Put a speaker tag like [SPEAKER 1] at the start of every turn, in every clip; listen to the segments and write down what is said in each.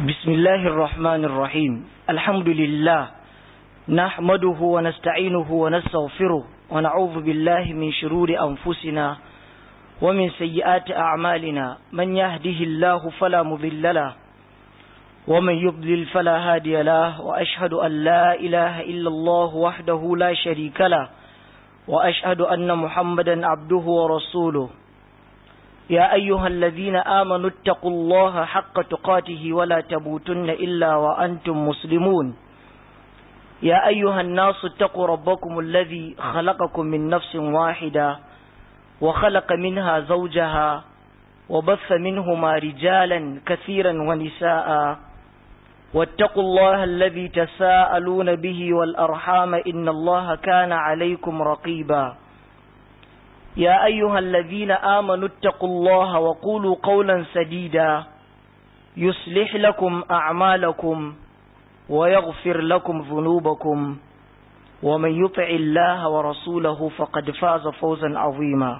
[SPEAKER 1] بسم الله الرحمن الرحيم الحمد لله نحمده ونستعينه ونستغفره ونعوذ بالله من شرور أنفسنا ومن سيئات أعمالنا من يهده الله فلا مضل له ومن يضلل فلا هادي له وأشهد أن لا إله إلا الله وحده لا شريك له وأشهد أن محمدا عبده ورسوله يا أيها الذين آمنوا اتقوا الله حق تقاته ولا تموتن إلا وأنتم مسلمون يا أيها الناس اتقوا ربكم الذي خلقكم من نفس واحدة وخلق منها زوجها وبث منهما رجالا كثيرا ونساء واتقوا الله الذي تساءلون به والأرحام إن الله كان عليكم رقيبا يا أيها الذين آمنوا اتقوا الله وقولوا قولا سديدا يصلح لكم أعمالكم ويغفر لكم ذنوبكم ومن يطع الله ورسوله فقد فاز فوزا عظيما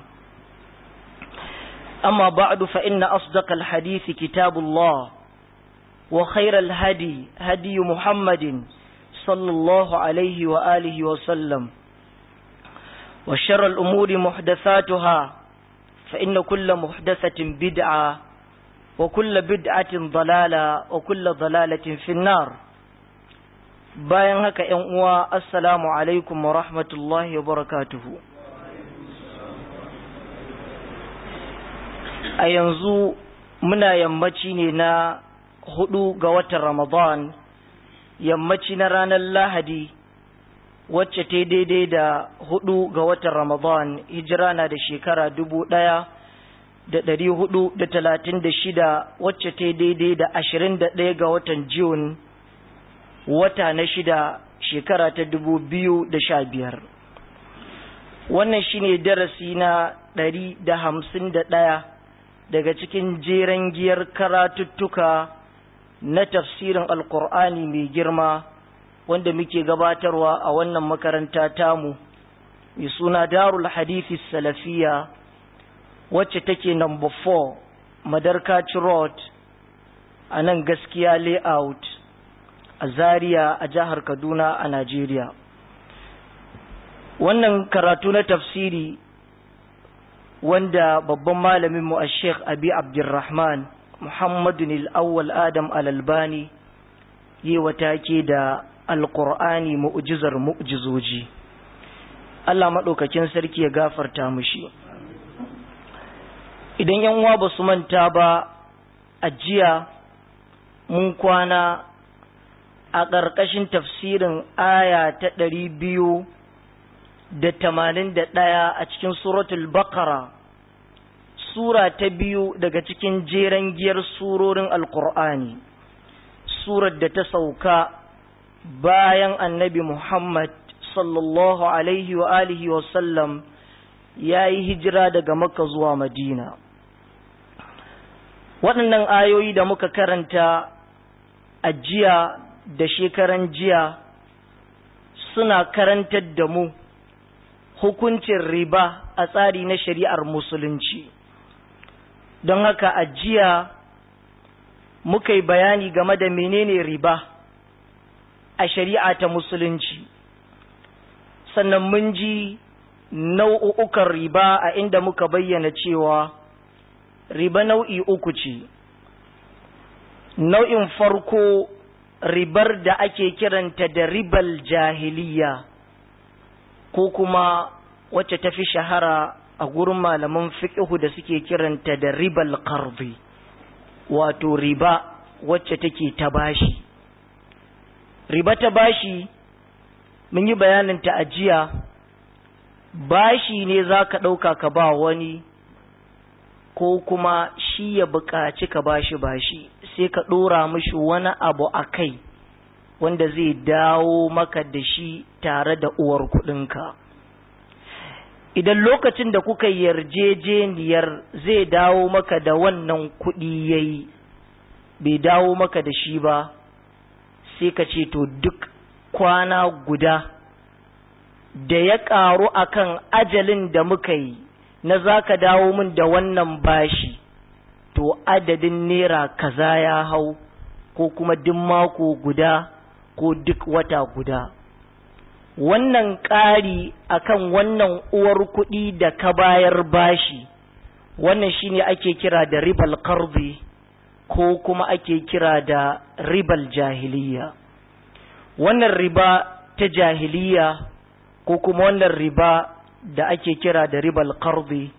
[SPEAKER 1] أما بعد فإن أصدق الحديث كتاب الله وخير الهدي هدي محمد صلى الله عليه وآله وسلم وشر الأمور محدثاتها فإن كل محدثة بدعة وكل بدعة ضلالة وكل ضلالة في النار bayan haka ‘yan uwa assalamu alaikum wa rahmatullahi wa barakatuhu a yanzu muna yammaci ne na hudu ga watan ramadan yammaci na ranar lahadi wacce ta daidai da hudu ga watan Ramadan hijira na da shekara dubu ɗaya da ɗari hudu da talatin da shida wacce ta daidai da ashirin da ɗaya ga watan Jun wata na shida shekara ta dubu biyu da sha biyar. Wannan shine darasi na ɗari da hamsin da ɗaya daga cikin jeren giyar karatuttuka na tafsirin Alƙur'ani mai girma. wanda muke gabatarwa a wannan makaranta tamu mai suna darul hadithi salafiya wacce take number 4 madarkaci road a nan gaskiya layout a zaria a jihar kaduna a najeriya wannan karatu na tafsiri wanda babban malaminmu a sheikh abi abdulrahman muhammadun al'awwal adam al'albani yi wata ke da alƙur'ani mu'jizar mu'jizoji Allah maɗaukakin sarki ya gafarta mushi idan yan uwa ba su manta ba a jiya mun kwana a ƙarƙashin tafsirin aya ta ɗari biyu da tamanin da ɗaya a cikin suratul bakara sura ta biyu daga cikin jeren giyar surorin alƙur'ani surar da ta sauka bayan annabi Muhammad sallallahu alaihi wa alihi wa sallam ya yi hijira daga Makka zuwa Madina. Waɗannan ayoyi da muka karanta a jiya da shekaran jiya suna karantar da mu hukuncin riba a tsari na shari'ar musulunci. Don haka a jiya muka yi bayani game da menene riba. a shari'a ta musulunci sannan mun ji nau'ukan riba a inda muka bayyana cewa riba nau'i uku ce nau'in farko ribar da ake kiranta da ribal jahiliya ko kuma wacce ta fi shahara a gurin malaman fiƙihu da suke kiranta da ribal qardi wato riba wacce take ta bashi riba ta bashi mun yi bayanin ta ajiya bashi ne za ka ɗauka ka ba wani ko kuma shi ya buƙaci ka bashi bashi sai ka ɗora mishi wani abu a kai wanda zai dawo maka da shi tare da uwar kuɗinka idan lokacin da kuka yarjejeniyar zai dawo maka da wannan kuɗi yayi bai dawo maka da shi ba sai ka ce to duk kwana guda da ya ƙaru akan ajalin da muka yi na za ka dawo min da wannan bashi to adadin naira kaza ya hau ko kuma duk mako guda ko duk wata guda wannan ƙari akan wannan uwar kuɗi da ka bayar bashi wannan shine ake kira da ribal qardi ko kuma ake kira da ribal jahiliya wannan riba ta jahiliya ko kuma wannan riba da ake kira da ribal qardi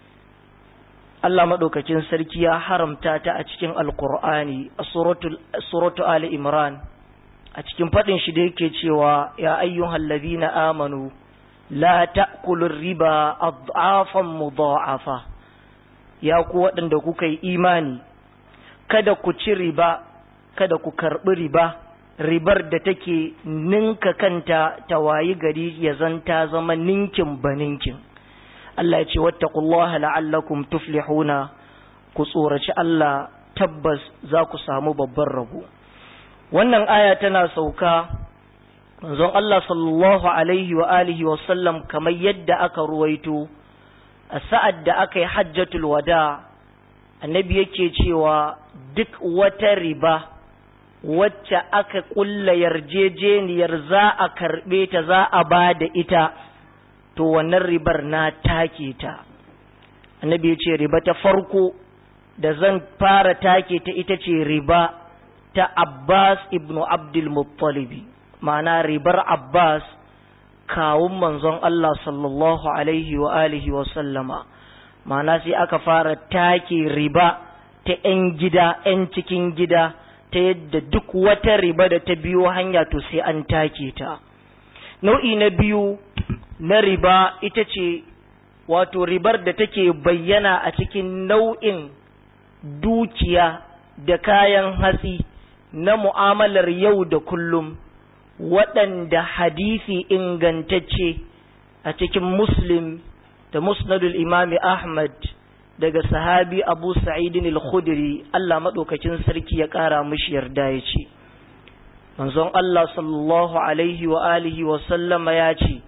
[SPEAKER 1] Allah maɗaukakin sarki ya haramta ta a cikin alkur'ani a suratu Ali Imran a cikin faɗin shi da yake cewa ya ayyuhal ladina amanu la ta'kulur riba adhafan mudha'afa ya ku waɗanda kuka yi imani kada ku ci riba kada ku karɓi riba ribar da take ninka kanta ta wayi gari ya zanta zama ninkin baninkin Allah ya ce wattaqullaha la'allakum tuflihuna ku tsoraci Allah tabbas za ku samu babban rabo wannan aya tana sauka manzon Allah sallallahu alaihi wa alihi wa sallam kamar yadda aka ruwaito a sa'ad da aka yi hajjatul wada annabi yake cewa duk wata riba wacce aka kulla yarjejeniyar za a karɓe ta za a ba da ita to wannan ribar na take ta annabi ya ce riba ta farko da zan fara take ta ita ce riba ta abbas ibnu abdul muttalibi ma'ana ribar abbas kawun manzon Allah sallallahu alaihi wa alihi wa sallama ma'ana sai aka fara take riba ta 'yan gida 'yan cikin gida ta yadda duk wata riba da ta biyo hanya to sai an take ta nau'i na biyu na riba ita ce wato ribar da take bayyana a cikin nau'in dukiya da kayan hatsi na mu'amalar yau da kullum waɗanda hadisi ingantacce a cikin muslim da musnadul imami ahmad daga sahabi abu sa'idin al-khudri Allah maɗaukakin sarki ya ƙara mishi yarda ya ce manzon Allah sallallahu alaihi wa alihi wa sallama ya ce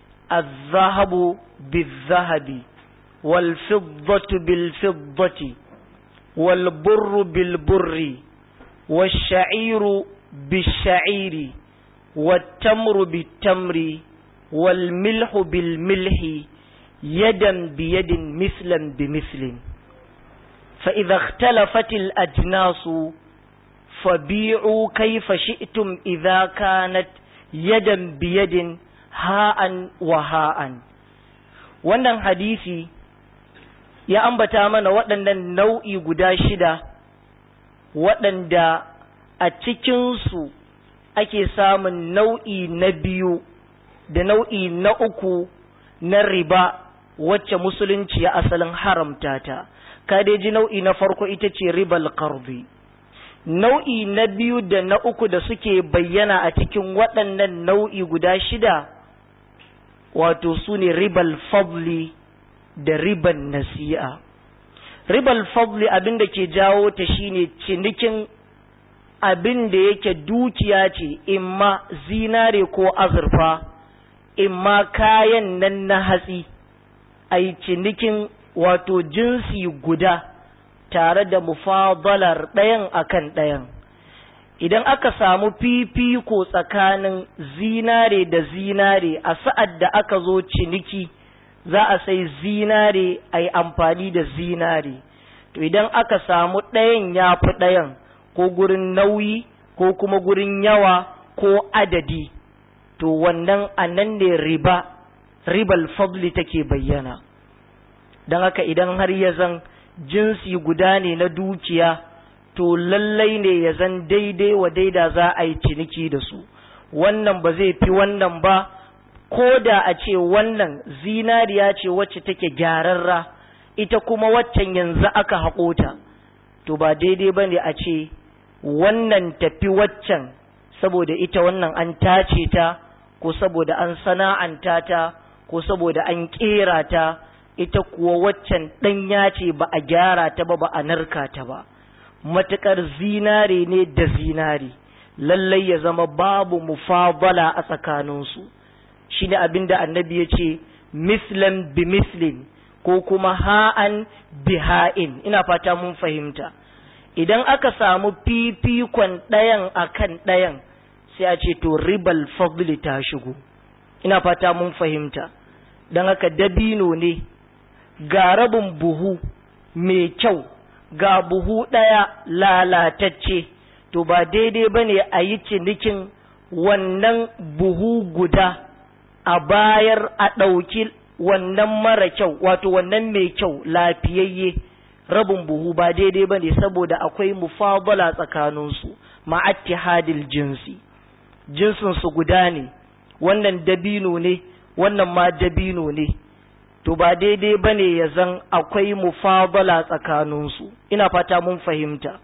[SPEAKER 1] الذهب بالذهب والفضة بالفضة والبر بالبر والشعير بالشعير والتمر بالتمر والملح بالملح يدا بيد مثلا بمثل فإذا اختلفت الأجناس فبيعوا كيف شئتم إذا كانت يدا بيد ha'an wa ha'an wannan hadisi ya ambata mana waɗannan nau'i guda shida waɗanda a cikinsu ake samun nau'i na biyu da nau'i na uku na riba wacce musulunci ya asalin haramta ta kadeji nau'i na farko ita ce ribal qardi nau'i na biyu da na uku da suke bayyana a cikin waɗannan nau'i guda shida wato su ne ribal fadli da riban nasi'a ribal fadli abin da ke jawo ta shine cinikin abin da yake dukiya ce imma zinare ko azurfa imma kayan nan na hatsi a yi cinikin wato jinsi guda tare da mufadalar ɗayan akan ɗayan idan aka samu fifiko tsakanin zinare da zinare a sa'ad da aka zo ciniki za a sai zinare a yi amfani da zinare to idan aka samu ɗayan ya fi ɗayan ko gurin nauyi ko kuma gurin yawa ko adadi to wannan a nan ne riba ribal fadli take bayyana don haka idan har ya zan jinsi guda ne na dukiya to lallai ne ya zan daidai wa daida za a yi ciniki da su wannan ba zai fi wannan ba ko da a ce wannan zinariya ce wacce take gyararra ita kuma waccan yanzu aka haƙo ta to ba daidai ba ne a ce wannan tafi waccan saboda ita wannan an tace ta ko saboda an sana'anta ta ko saboda an ƙera ta ita kuwa waccan ɗanya ce ba a gyara ta ba ba a narka ta ba matuƙar zinare ne da zinare lallai ya zama babu mufabala a tsakaninsu shi ne abin da annabi ya ce mislan bi mislin ko kuma ha'an bi ha'in ina fata mun fahimta idan aka samu fifikon ɗayan akan ɗayan sai a ce to ribal fadli ta shigo ina fata mun fahimta don haka dabino ne ga rabin buhu mai kyau ga buhu ɗaya lalatacce to ba daidai ba ne a yi cinikin wannan buhu guda a bayar a ɗauki wannan mara kyau wato wannan mai kyau lafiyayye rabin buhu ba daidai ba ne saboda akwai mufabala tsakaninsu ma'attihadil jinsi jinsinsu guda ne wannan dabino ne wannan ma dabino ne to ba daidai ba ne ya zan akwai mufabala tsakaninsu ina fata mun fahimta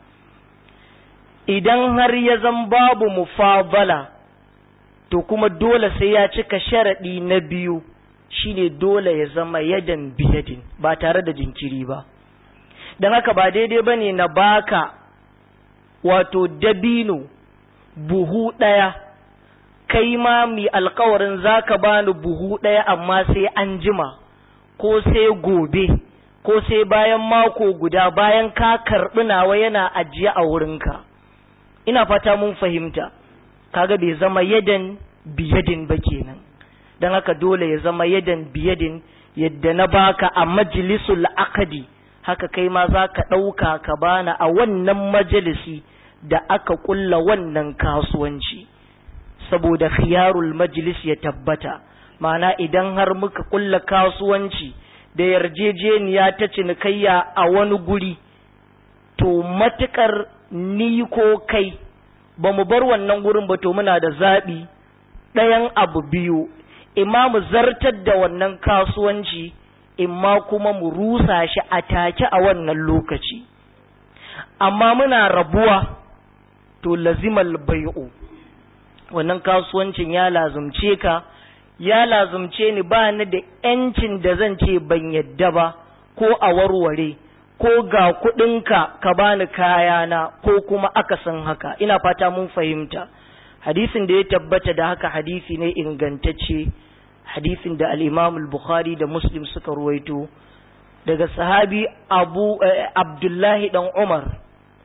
[SPEAKER 1] idan har ya zan babu mufabala to kuma dole sai ya cika sharaɗi na biyu shine dole ya zama yadan biyadin ba tare da jinkiri ba don haka ba daidai ba ne na baka wato dabino buhu ɗaya kai ma mai alkawarin za ka bani buhu ɗaya amma sai an jima ko sai gobe ko sai bayan mako guda bayan ka karɓi nawa yana ajiye a wurinka ina fata mun fahimta kaga bai zama yadan biyadin ba kenan don haka dole ya zama yadan biyadin yadda na baka a majalisul akadi haka kai ma za ka ɗauka ka bana a wannan majalisi da aka ƙulla wannan kasuwanci saboda khiyarul majlis ya tabbata ma'ana idan har muka ƙulla kasuwanci da yarjejeniya ta cinikayya a wani guri to matuƙar ni ko kai ba mu bar wannan gurin ba to muna da zaɓi ɗayan abu biyu imma mu zartar da wannan kasuwanci imma kuma mu rusa shi a take a wannan lokaci amma muna rabuwa to lazimal bai'u wannan kasuwancin ya lazumce ka ya lazumce ni ba ni da ‘yancin da zan ce ban yadda ba ko a warware ko ga kuɗinka ka bani kayana ko kuma akasin haka ina fata mun fahimta hadisin da ya tabbata da haka hadisi ne ingantacce hadisin da al-imam al-bukhari da muslim suka ruwaito daga sahabi abu abdullahi dan umar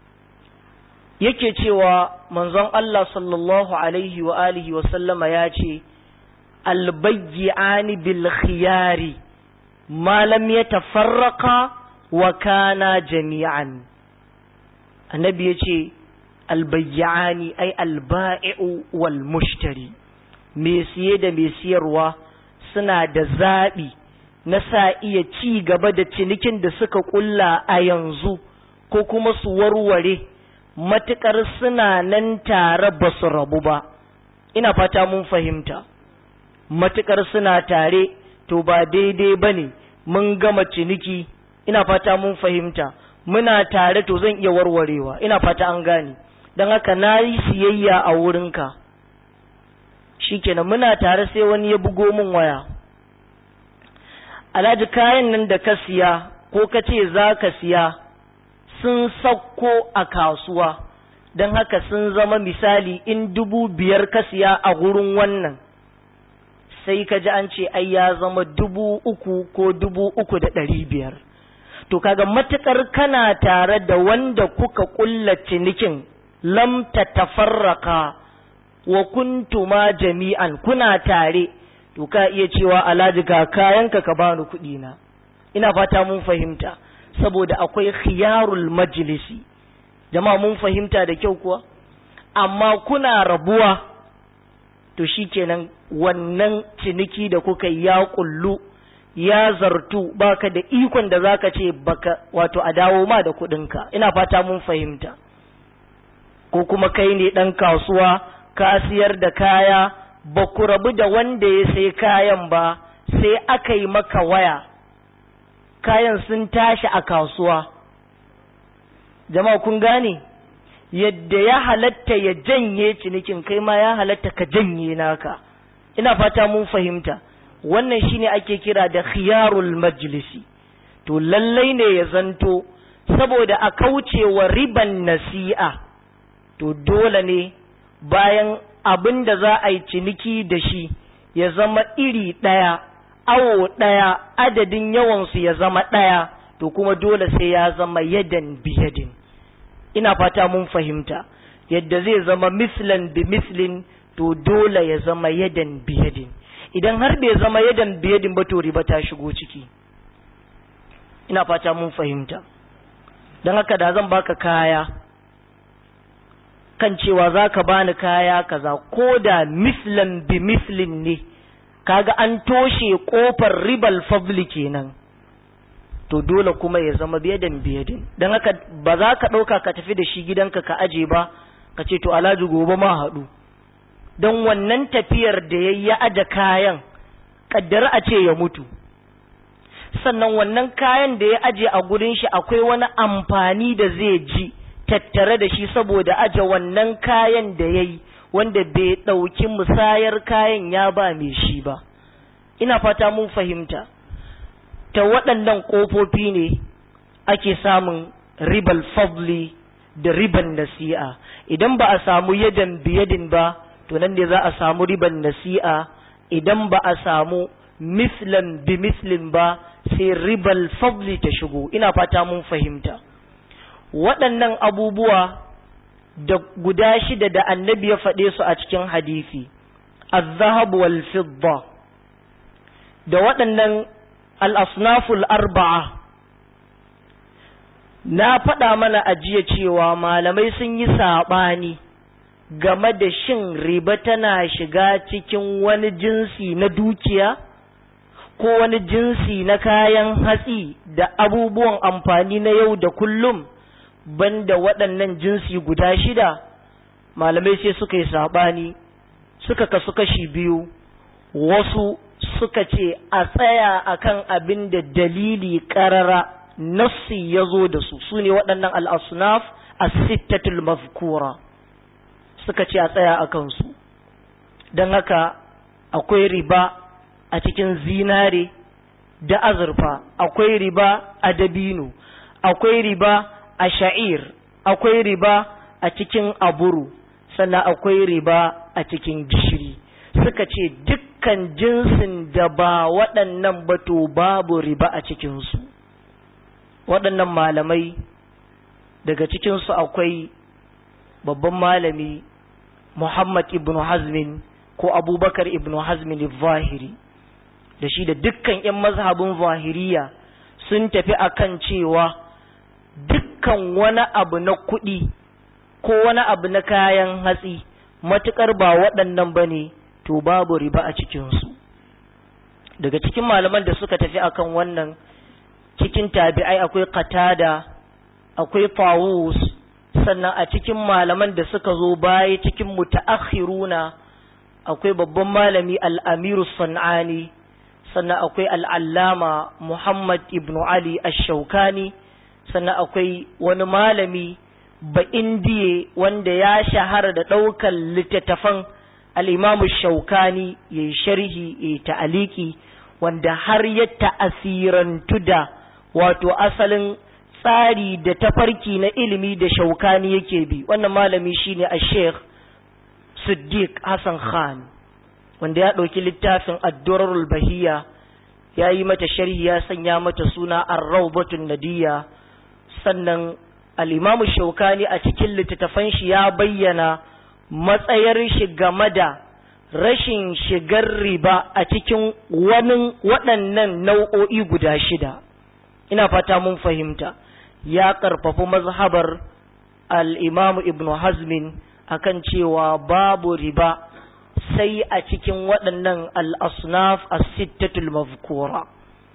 [SPEAKER 1] yake cewa manzon Allah sallallahu alaihi wa alihi wa sallama ya ce albayyani bil khiyari ma lam yatafarraqa wa kana jami'an annabi yace albayyani ay alba'i'u wal mushtari me siye da me siyarwa suna da zaɓi na sa iya ci gaba da cinikin da suka kulla a yanzu ko kuma su warware matuƙar suna nan tare ba su rabu ba ina fata mun fahimta matuƙar suna tare to ba daidai ba ne mun gama ciniki ina fata mun fahimta muna tare to zan iya warwarewa ina fata an gane don haka na yi siyayya a wurinka shikenan muna tare sai wani ya bugo min waya alhaji kayan nan da ka siya ko ka ce za ka siya sun sauko a kasuwa don haka sun zama misali in dubu biyar ka siya a gurin wannan sai ka ji an ce ai ya zama dubu uku ko dubu uku da ɗari biyar to kaga matukar kana tare da wanda kuka kulla cinikin lam tafarraka wa kuntuma jami'an kuna tare to ka iya cewa alhaji ga kayanka ka bani kuɗi na ina fata mun fahimta saboda akwai khiyarul majlisi jama'a mun fahimta da kyau kuwa amma kuna rabuwa to shikenan wannan ciniki da kuka ya kullu ya zartu baka da ikon da zaka ce baka wato a dawo ma da kuɗinka ina fata mun fahimta ko kuma kai ne ɗan kasuwa ka siyar da kaya ba ku rabu da wanda ya sai kayan ba sai aka yi maka waya kayan sun tashi a kasuwa jama'a kun gane yadda ya halatta ya janye cinikin kai ma ya halatta ka janye naka ina fata mun fahimta wannan shine ake kira da khiyarul majlisi to lallai ne ya zanto saboda a kaucewa riban nasi'a to dole ne bayan abin da za a yi ciniki da shi ya zama iri ɗaya awo ɗaya adadin yawansu ya zama ɗaya to kuma dole sai ya zama yadan biyadin ina fata mun fahimta yadda zai zama mislan bi mislin to dole ya zama yadan biyadin idan har bai zama yadan biyadin ba to riba ta shigo ciki ina fata mun fahimta don haka da zan baka kaya kan cewa za ka bani kaya kaza ko da mislan bi mislin ne kaga an toshe kofar ribal fadli kenan to dole kuma ya zama biyadin biyadin don haka ba za ka ɗauka ka tafi da shi gidanka ka aje ba ka ce to alhaji gobe ma haɗu don wannan tafiyar da ya yi aje kayan ƙaddara a ce ya mutu sannan wannan kayan da ya aje a gurin shi akwai wani amfani da zai ji tattare da shi saboda aje wannan kayan da ya yi wanda bai ɗauki musayar kayan ya ba mai shi ba ina fata mun fahimta ta waɗannan ƙofofi ne ake samun ribal fadli da riban nasi'a idan ba a samu yadan biyadin ba to nan ne za a samu riban nasi'a idan ba a samu mislan bi mislin ba sai ribal fadli ta shigo ina fata mun fahimta waɗannan abubuwa da guda shida da annabi ya faɗe su a cikin hadisi az-zahab wal fidda da waɗannan al-asnaful arba'a na faɗa mana a jiya cewa malamai sun yi saɓani game da shin riba tana shiga cikin wani jinsi na dukiya ko wani jinsi na kayan hatsi da abubuwan amfani na yau da kullum banda waɗannan jinsi guda shida malamai sai suka yi saɓani suka kasu kashi biyu wasu suka ce a tsaya akan abin da dalili ƙarara nassi ya zo da su su ne waɗannan al'asnaf a sittatul mazkura suka ce a tsaya a kansu don haka akwai riba a cikin zinare da azurfa akwai riba a dabino akwai riba a sha'ir akwai riba a cikin aburu sannan akwai riba a cikin gishiri suka ce dukkan jinsin da ba waɗannan bato babu riba a cikinsu waɗannan malamai daga cikinsu akwai babban malami Muhammad ibn Hazmin ko Abubakar ibn Hazmin zahiri da shi da dukkan 'yan mazhabin zahiriya sun tafi akan cewa dukkan wani abu na kuɗi ko wani abu na kayan hatsi matuƙar ba waɗannan ba ne to babu riba a cikinsu daga cikin malaman da suka tafi akan wannan cikin tabi'ai akwai qatada akwai tawus sannan a cikin malaman da suka zo baya cikin mutaakhiruna akwai babban malami al-amiru sanani sannan akwai al'allama muhammad ibn ali ash-shaukani sannan akwai wani malami ba indiye wanda ya shahara da ɗaukar littattafan al'imamu shaukani ya yi sharhi ya ta'aliki wanda har ya ta'asirantu da wato asalin tsari da tafarki na ilimi da shaukani yake bi wannan malami shine a sheikh siddiq hassan khan wanda ya ɗauki littafin addurarul bahiya ya yi mata sharhi ya sanya mata suna arraubatun nadiya sannan al'imamu shaukani a cikin littattafan shi ya bayyana matsayar shi game da rashin shigar riba a cikin wani waɗannan nau'o'i guda shida ina fata mun fahimta ya ƙarfafi mazhabar al'imamu ibn hazmin akan cewa babu riba sai a cikin waɗannan al'asnaf a sittatul mazkura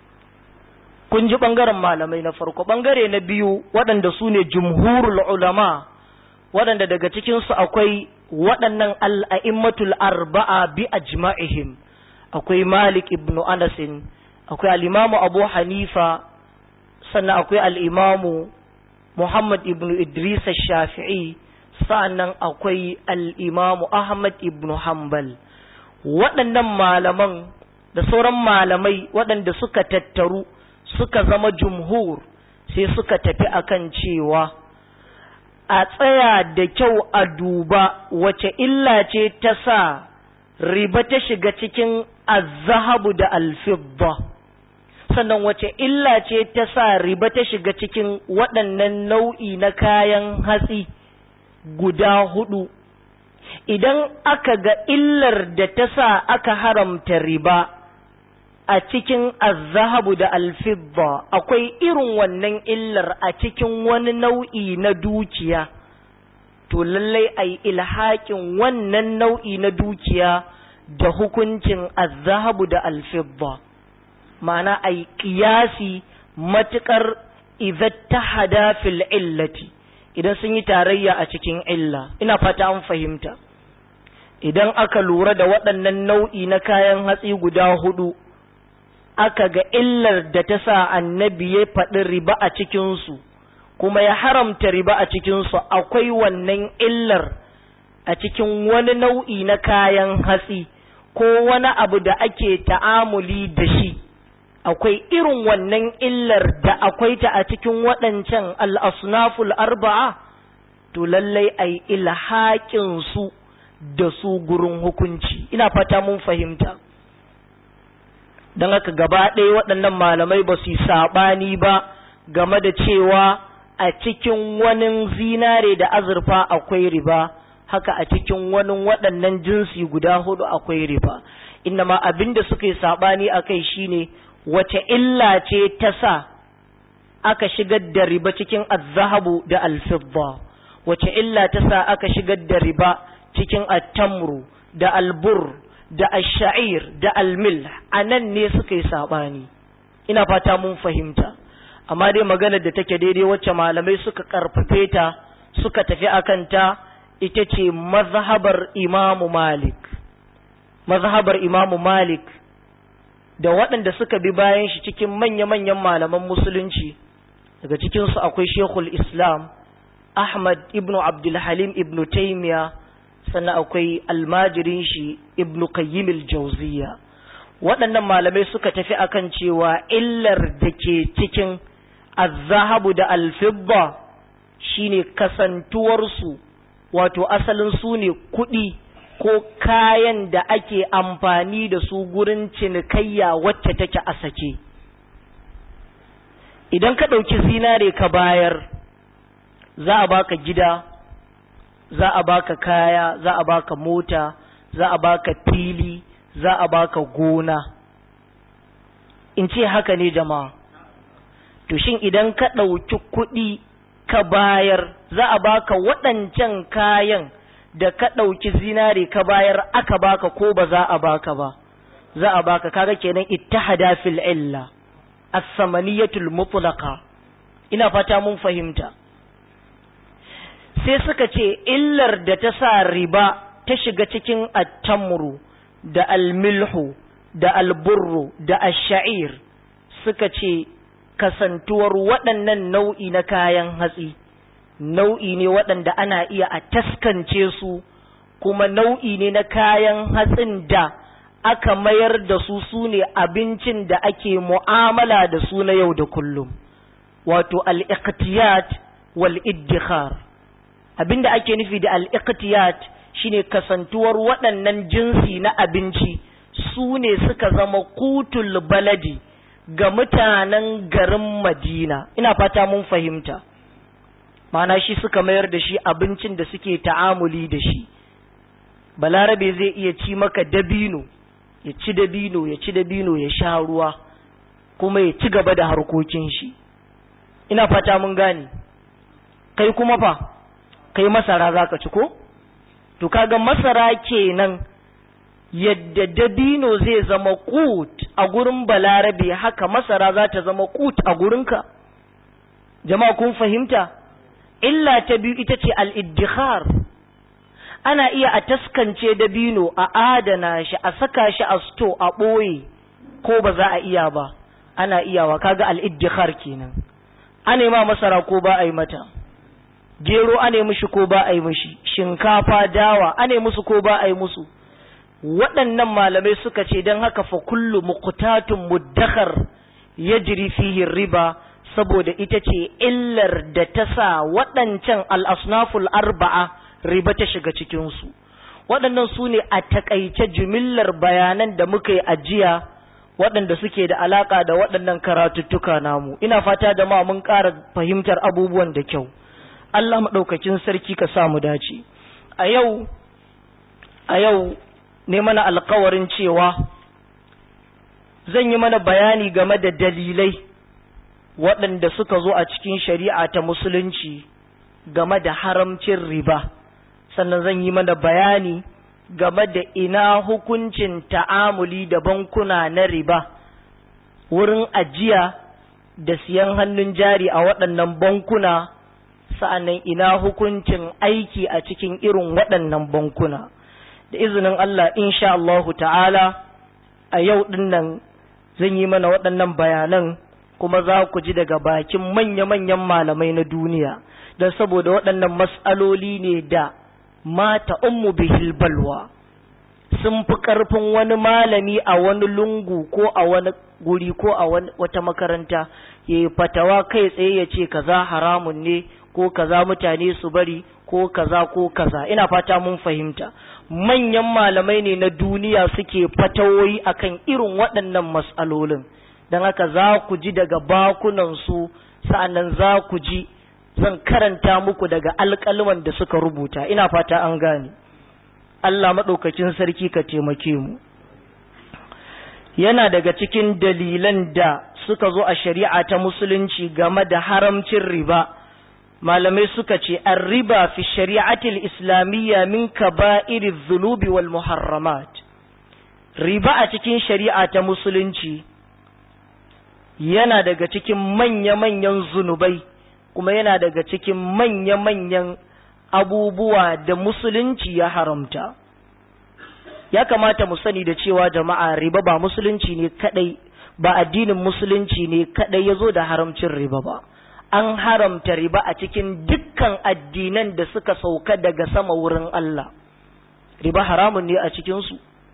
[SPEAKER 1] kun ji ɓangaren malamai na farko ɓangare na biyu waɗanda su ne jumhurul ulama waɗanda daga cikinsu akwai waɗannan al'a'immatul arba'a bi ajma'ihim akwai malik ibn anasin akwai al'imamu abu hanifa sannan akwai al'imamu muhammad ibn idris shafi'i sa'annan akwai al'imamu ahmad ibn hanbal waɗannan malaman da sauran malamai waɗanda suka tattaru suka zama jumhur sai suka tafi akan cewa a tsaya da kyau a duba wace illa ce ta sa riba ta shiga cikin azahabu da alfibba sannan wace illa ce ta sa riba ta shiga cikin waɗannan nau'i na kayan hatsi guda hudu idan aka ga illar da ta sa aka haramta riba a cikin azahabu da alfibba akwai irin wannan illar a cikin wani nau'i na dukiya to lallai a yi ilhaƙin wannan nau'i na dukiya da hukuncin azahabu da alfibba ma'ana a yi ƙiyasi matuƙar ta hada fil illati idan sun yi tarayya a cikin illa ina fata an fahimta idan aka lura da waɗannan nau'i na kayan hatsi guda hudu aka ga illar da ta sa annabi ya faɗi riba a cikinsu kuma ya haramta riba a cikinsu akwai wannan illar a cikin wani nau'i na kayan hatsi ko wani abu da ake ta'amuli da shi akwai irin wannan illar da akwai ta a cikin waɗancan al'asnaful arba'a to lallai a yi ilhaƙinsu da su gurin hukunci ina fata mun fahimta don haka gaba ɗaya waɗannan malamai ba su yi saɓani ba game da cewa a cikin wani zinare da azurfa akwai riba haka a cikin wani waɗannan jinsi guda hudu akwai riba ma abin da suka yi saɓani a kai shine wace illa ce ta sa aka shigar da riba cikin azzahabu da alfibba wace illa ta sa aka shigar da riba cikin attamru da albur da asha'ir da almil a nan ne suka yi saɓani ina fata mun fahimta amma dai maganar da take daidai wacce malamai suka karfafe ta suka tafi akan ta ita ce mazhabar imamu malik mazhabar imamu malik da waɗanda suka bi bayan shi cikin manya-manyan malaman musulunci daga cikinsu akwai shekul islam ahmad ibn abdulhalim ibn taimiya sannan akwai almajirin shi ibn qayyim al-jawziya waɗannan malamai suka tafi akan cewa illar da ke cikin azzahabu da alfibba shine kasantuwarsu wato asalin su ne kuɗi ko kayan da ake amfani da su gurin cinikayya wacce take a sake idan ka ɗauki zinare ka bayar za a baka gida za a baka kaya za a baka mota za a baka fili za a baka gona in ce haka ne jama'a to shin idan ka ɗauki kuɗi ka bayar za a baka waɗancan kayan da ka ɗauki zinare ka bayar aka baka ko ba za a baka ba za a baka kaga kenan ittihada fil illa as-samaniyatul mutlaqa ina fata mun fahimta sai suka ce illar da ta sa riba ta shiga cikin attamru da almilhu da alburru da asha'ir suka ce kasantuwar waɗannan nau'i na kayan hatsi nau'i ne waɗanda ana iya a taskance su kuma nau'i ne na kayan hatsin da aka mayar da su su ne abincin da ake mu'amala da su na yau da kullum wato al-iqtiyat wal iddikhar abinda ake nufi da al-iqtiyat shine kasantuwar waɗannan jinsi na abinci su ne suka zama kutul baladi ga mutanen garin Madina ina fata mun fahimta mana shi suka mayar da shi abincin da suke ta'amuli da shi balarabe zai iya ci maka dabino ya ci dabino ya ci dabino ya sha ruwa kuma ya ci gaba da harkokin shi ina fata mun gane kai kuma fa kai masara zaka ci ko to kaga masara kenan yadda dabino zai zama kut a gurin balarabe haka masara za ta zama kut a gurinka jama'a kun fahimta illa ta biyu ita ce al'iddikhar ana iya a taskance dabino a adana shi a saka shi a sto a ɓoye ko ba za a iya ba ana iyawa kaga al'iddikhar kenan ana ma masara ko ba a yi mata gero ana mishi ko ba a yi mishi shinkafa dawa ana musu ko ba a yi musu waɗannan malamai suka ce don haka fa kullu muqtatun muddakhar yajri fihi riba saboda ita ce illar da ta sa waɗancan al'asnaful arba'a riba ta shiga cikinsu waɗannan su ne a taƙaice jimillar bayanan da muka yi ajiya waɗanda suke da alaƙa da waɗannan karatuttuka namu ina fata da ma mun ƙara fahimtar abubuwan da kyau Allah maɗaukakin sarki ka sa mu dace a yau a yau ne mana alkawarin cewa zan yi mana bayani game da dalilai waɗanda suka zo a cikin shari'a ta musulunci game da haramcin riba sannan zan yi mana bayani game da ina hukuncin ta'amuli da bankuna na riba wurin ajiya da siyan hannun jari a waɗannan bankuna sa'annan ina hukuncin aiki a cikin irin waɗannan bankuna da izinin Allah insha Allahu ta'ala a yau ɗinnan zan yi mana waɗannan bayanan kuma za ku ji daga bakin manya-manyan malamai na duniya don saboda waɗannan matsaloli ne da mata ummu bihil balwa sun fi ƙarfin wani malami a wani lungu ko a wani guri ko a wata makaranta ya yi fatawa kai tsaye ya ce kaza haramun ne ko kaza mutane su bari ko kaza ko kaza ina fata mun fahimta manyan malamai ne na duniya suke fatawoyi akan irin waɗannan matsalolin don haka za ku ji daga bakunansu sa'annan za ku ji zan karanta muku daga alƙalman da suka rubuta ina fata an gane Allah maɗaukakin sarki ka taimake mu yana daga cikin dalilan da suka zo a shari'a ta musulunci game da haramcin riba malamai suka ce an riba fi shari'atil islamiyya min kaba'iri zunubi wal muharramat riba a cikin shari'a ta musulunci yana daga cikin manya-manyan zunubai kuma yana daga cikin manya-manyan abubuwa da musulunci ya haramta ya kamata mu sani da cewa jama'a riba ba musulunci ne kadai ba addinin musulunci ne kadai ya zo da haramcin riba ba an haramta riba a cikin dukkan addinan da suka sauka daga sama wurin Allah riba haramun ne a cikinsu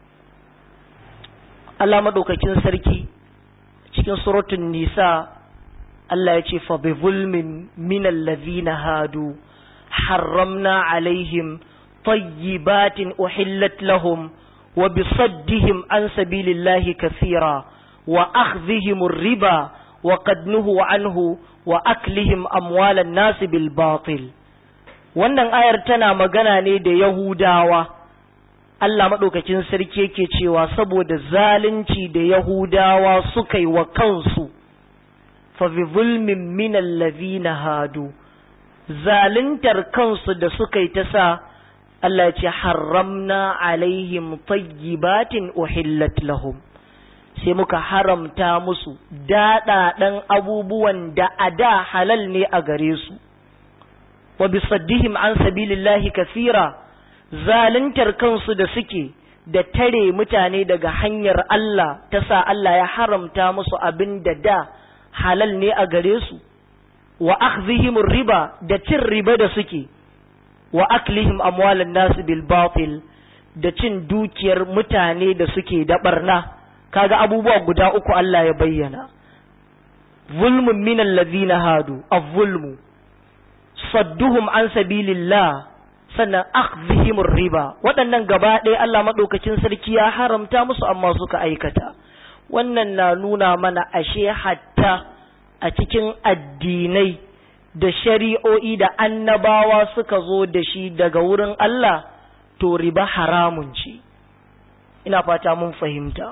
[SPEAKER 1] Allah maɗaukakin sarki cikin suratun nisa Allah ya ce fa bi zulmin min allazina hadu harramna alaihim tayyibatin uhillat lahum wa bi saddihim an sabilillahi kathira wa akhdhihim riba wa qad nuhu anhu wa aklihim amwalan nasi bil batil wannan ayar tana magana ne da yahudawa Allah maɗaukakin sarki yake cewa saboda zalunci da yahudawa suka yi wa kansu fa bi zulmin min allazina hadu zaluntar kansu da suka yi ta sa Allah ya ce haramna alaihim tayyibatin uhillat lahum sai muka haramta musu daɗaɗen abubuwan da a da halal ne a gare su wa bisaddihim an sabilillahi kasira zaluntar kansu da suke da tare mutane daga hanyar Allah ta sa Allah ya haramta musu abin da da halal ne a gare su wa akhdhihim riba da cin riba da suke wa aklihim amwalan nasu bil batil da cin dukiyar mutane da suke da barna kaga abubuwa guda uku Allah ya bayyana zulmun min allazina hadu az-zulmu sadduhum an sabilillah sannan akhdhihim riba waɗannan gaba ɗaya Allah madaukakin sarki ya haramta musu amma suka aikata wannan na nuna mana ashe hatta a cikin addinai da shari'o'i da annabawa suka zo da shi daga wurin Allah to riba haramun ce ina fata mun fahimta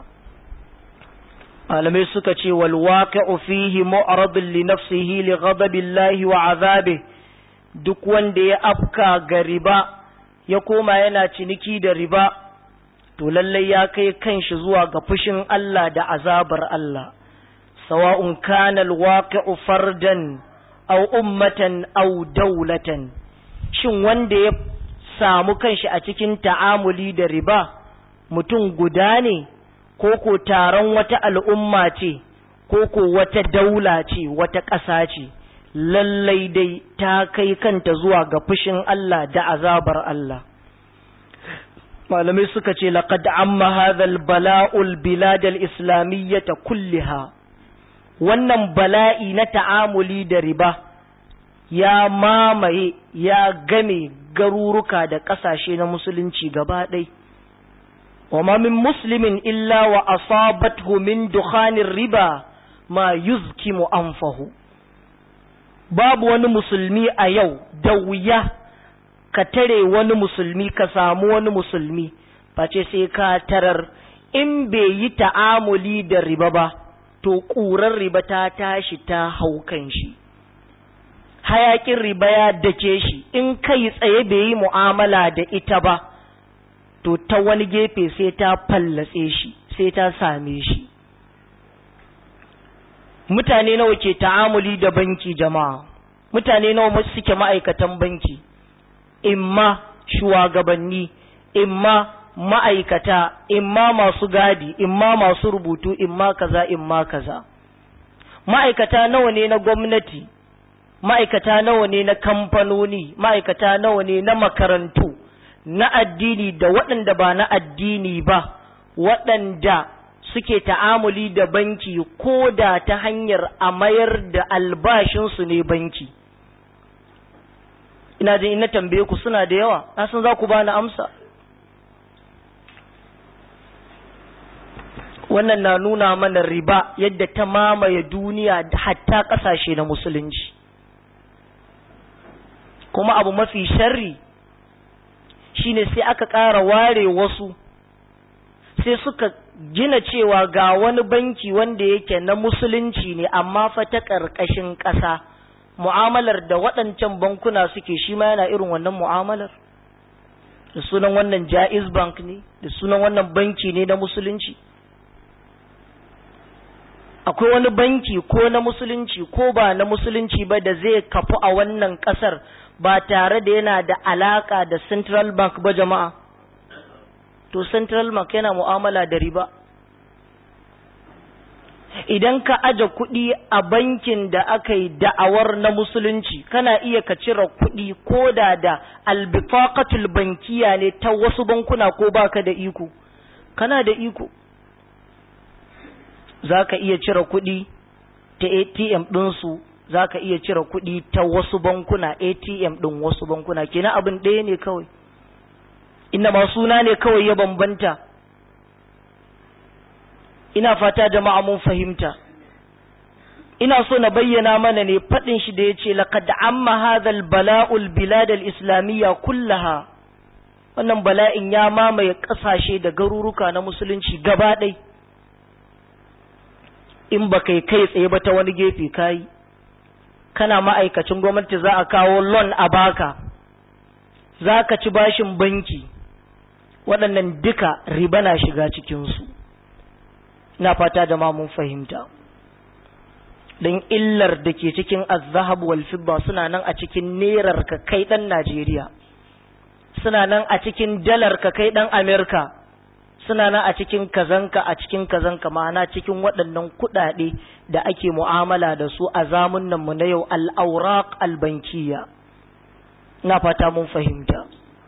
[SPEAKER 1] malamai suka ce wal waqi'u fihi mu'radun li nafsihi li ghadabillahi wa azabi duk wanda ya afka ga riba ya koma yana ciniki da riba to lallai ya kai kanshi zuwa ga fushin Allah da azabar Allah sawa'un kana alwaqi'u fardan aw ummatan aw dawlatan shin wanda ya samu kanshi a cikin ta'amuli da riba mutum guda ne ko ko taron wata al'umma ce ko ko wata daula ce wata ƙasa ce lallai dai ta kai kanta zuwa ga fushin Allah da azabar Allah malamai suka ce laqad amma hadha al-bala'ul bilad al-islamiyyah kulliha wannan bala'i na ta'amuli da riba ya mamaye ya game garuruka da ƙasashe na musulunci gaba ɗai وما من مسلم إلا وأصابته من دخان الربا ما يزكم أنفه babu wani musulmi a yau da wuya ka tare wani musulmi ka samu wani musulmi face sai ka tarar in bai yi ta'amuli da riba ba to ƙurar riba ta tashi ta haukan shi hayakin riba ya dake shi in kai tsaye bai yi mu'amala da ita ba to ta wani gefe sai ta fallatse shi sai ta same shi mutane nawa ke ta'amuli da banki jama'a mutane nawa suke ma'aikatan banki imma shugabanni imma ma'aikata imma masu gadi imma masu rubutu imma kaza imma kaza ma'aikata nawa ne na gwamnati ma'aikata nawa ne na kamfanoni ma'aikata nawa ne na makarantu na addini da waɗanda ba na addini ba waɗanda suke ta'amuli da banki ko da ta hanyar a mayar da albashinsu ne banki ina jin ina tambaye ku suna da yawa na san za ku bani amsa wannan na nuna mana riba yadda ta mamaye duniya hatta ƙasashe na musulunci kuma abu mafi sharri shine sai aka ƙara ware wasu sai suka gina cewa ga wani banki wanda yake na musulunci ne amma fa ta ƙarƙashin ƙasa mu'amalar da waɗancan bankuna suke shi ma yana irin wannan mu'amalar da sunan wannan jaiz bank ne da sunan wannan banki ne na musulunci akwai wani banki ko na musulunci ko ba na musulunci ba da zai kafu a wannan ƙasar ba tare da yana da alaka da central bank ba jama'a to central bank yana mu'amala da riba idan ka aje kuɗi a bankin da aka yi da'awar na musulunci kana iya ka cire kuɗi ko da da albifaqatul bankiya ne ta wasu bankuna ko baka da iko kana da iko za ka iya cire kuɗi ta atm ɗinsu za ka iya cire kuɗi ta wasu bankuna atm ɗin wasu bankuna kenan abin ɗaya ne kawai inda ma suna ne kawai ya bambanta ina fata jama'a mun fahimta ina so na bayyana mana ne faɗin shi da ya ce laqad amma hadhal bala'ul biladal islamiyya kullaha wannan bala'in ya mamaye ƙasashe da garuruka na musulunci gaba ɗai in ba kai kai tsaye ba ta wani gefe kayi kana ma'aikacin gwamnati za a kawo loan a baka za ka ci bashin banki waɗannan duka riba na shiga cikinsu na fata da mun fahimta don illar da ke cikin azahab wal fibba suna nan a cikin nerar ka kai ɗan najeriya suna nan a cikin dalar ka kai ɗan amerika suna nan a cikin kazanka a cikin kazanka ma'ana cikin waɗannan kuɗaɗe da ake mu'amala da su a zamunan mu na yau al'auraq albankiya na fata mun fahimta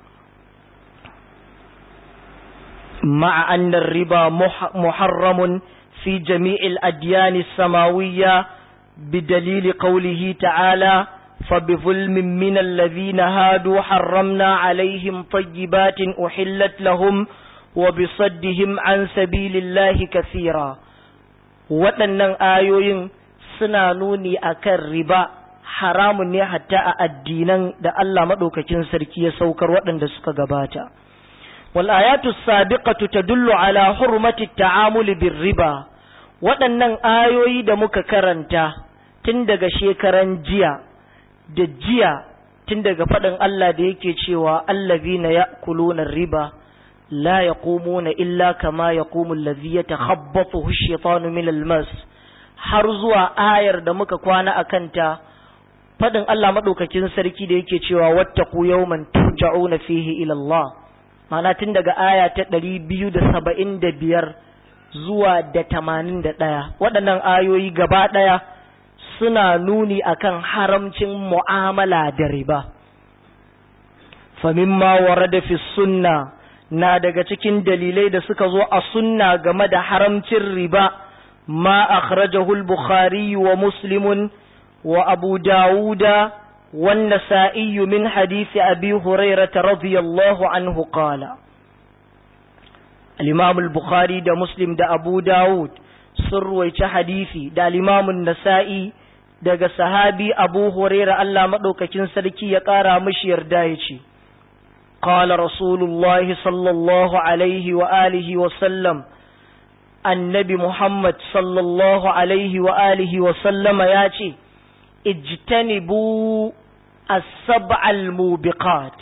[SPEAKER 1] ma'a annar riba muharramun fi jami'il adyani samawiyya بدليل قوله تعالى فبظلم من الذين هادوا حرمنا عليهم طيبات أحلت لهم وبصدهم عن سبيل الله كثيرا waɗannan ayoyin suna nuni akan riba haramun ne hatta a addinan da Allah maɗaukakin sarki ya saukar waɗanda suka gabata wal ayatu sabiqatu tadullu ala hurmati ta'amuli bir riba waɗannan ayoyi da muka karanta tun daga shekaran jiya da jiya tun daga faɗin Allah da yake cewa allazina ya'kuluna riba لا يقومون إلا كما يقوم الذي يتخبطه الشيطان من المس har zuwa ayar da muka kwana a kanta faɗin Allah maɗaukakin sarki da yake cewa wattaku yawman turja'una fihi ila Allah ma'ana tun daga aya ta ɗari biyu da saba'in da biyar zuwa da tamanin da ɗaya waɗannan ayoyi gaba ɗaya suna nuni akan haramcin mu'amala da riba famimma warada fi sunna na daga cikin dalilai da suka zo a sunna game da haramcin riba ma akhrajahu al-bukhari wa muslimun wa abu dawuda wan nasa'i min hadisi abi hurairah radiyallahu anhu qala al-imam al-bukhari da muslim da abu dawud sun ruwaici hadisi da al-imam an-nasa'i daga sahabi abu huraira Allah madaukakin sarki ya kara mishi yarda yace qala rasulullahi sallallahu alaihi wa alihi wa sallam annabi muhammad sallallahu alaihi wa alihi wa sallama yace ijtanibu as-sab'al mubiqat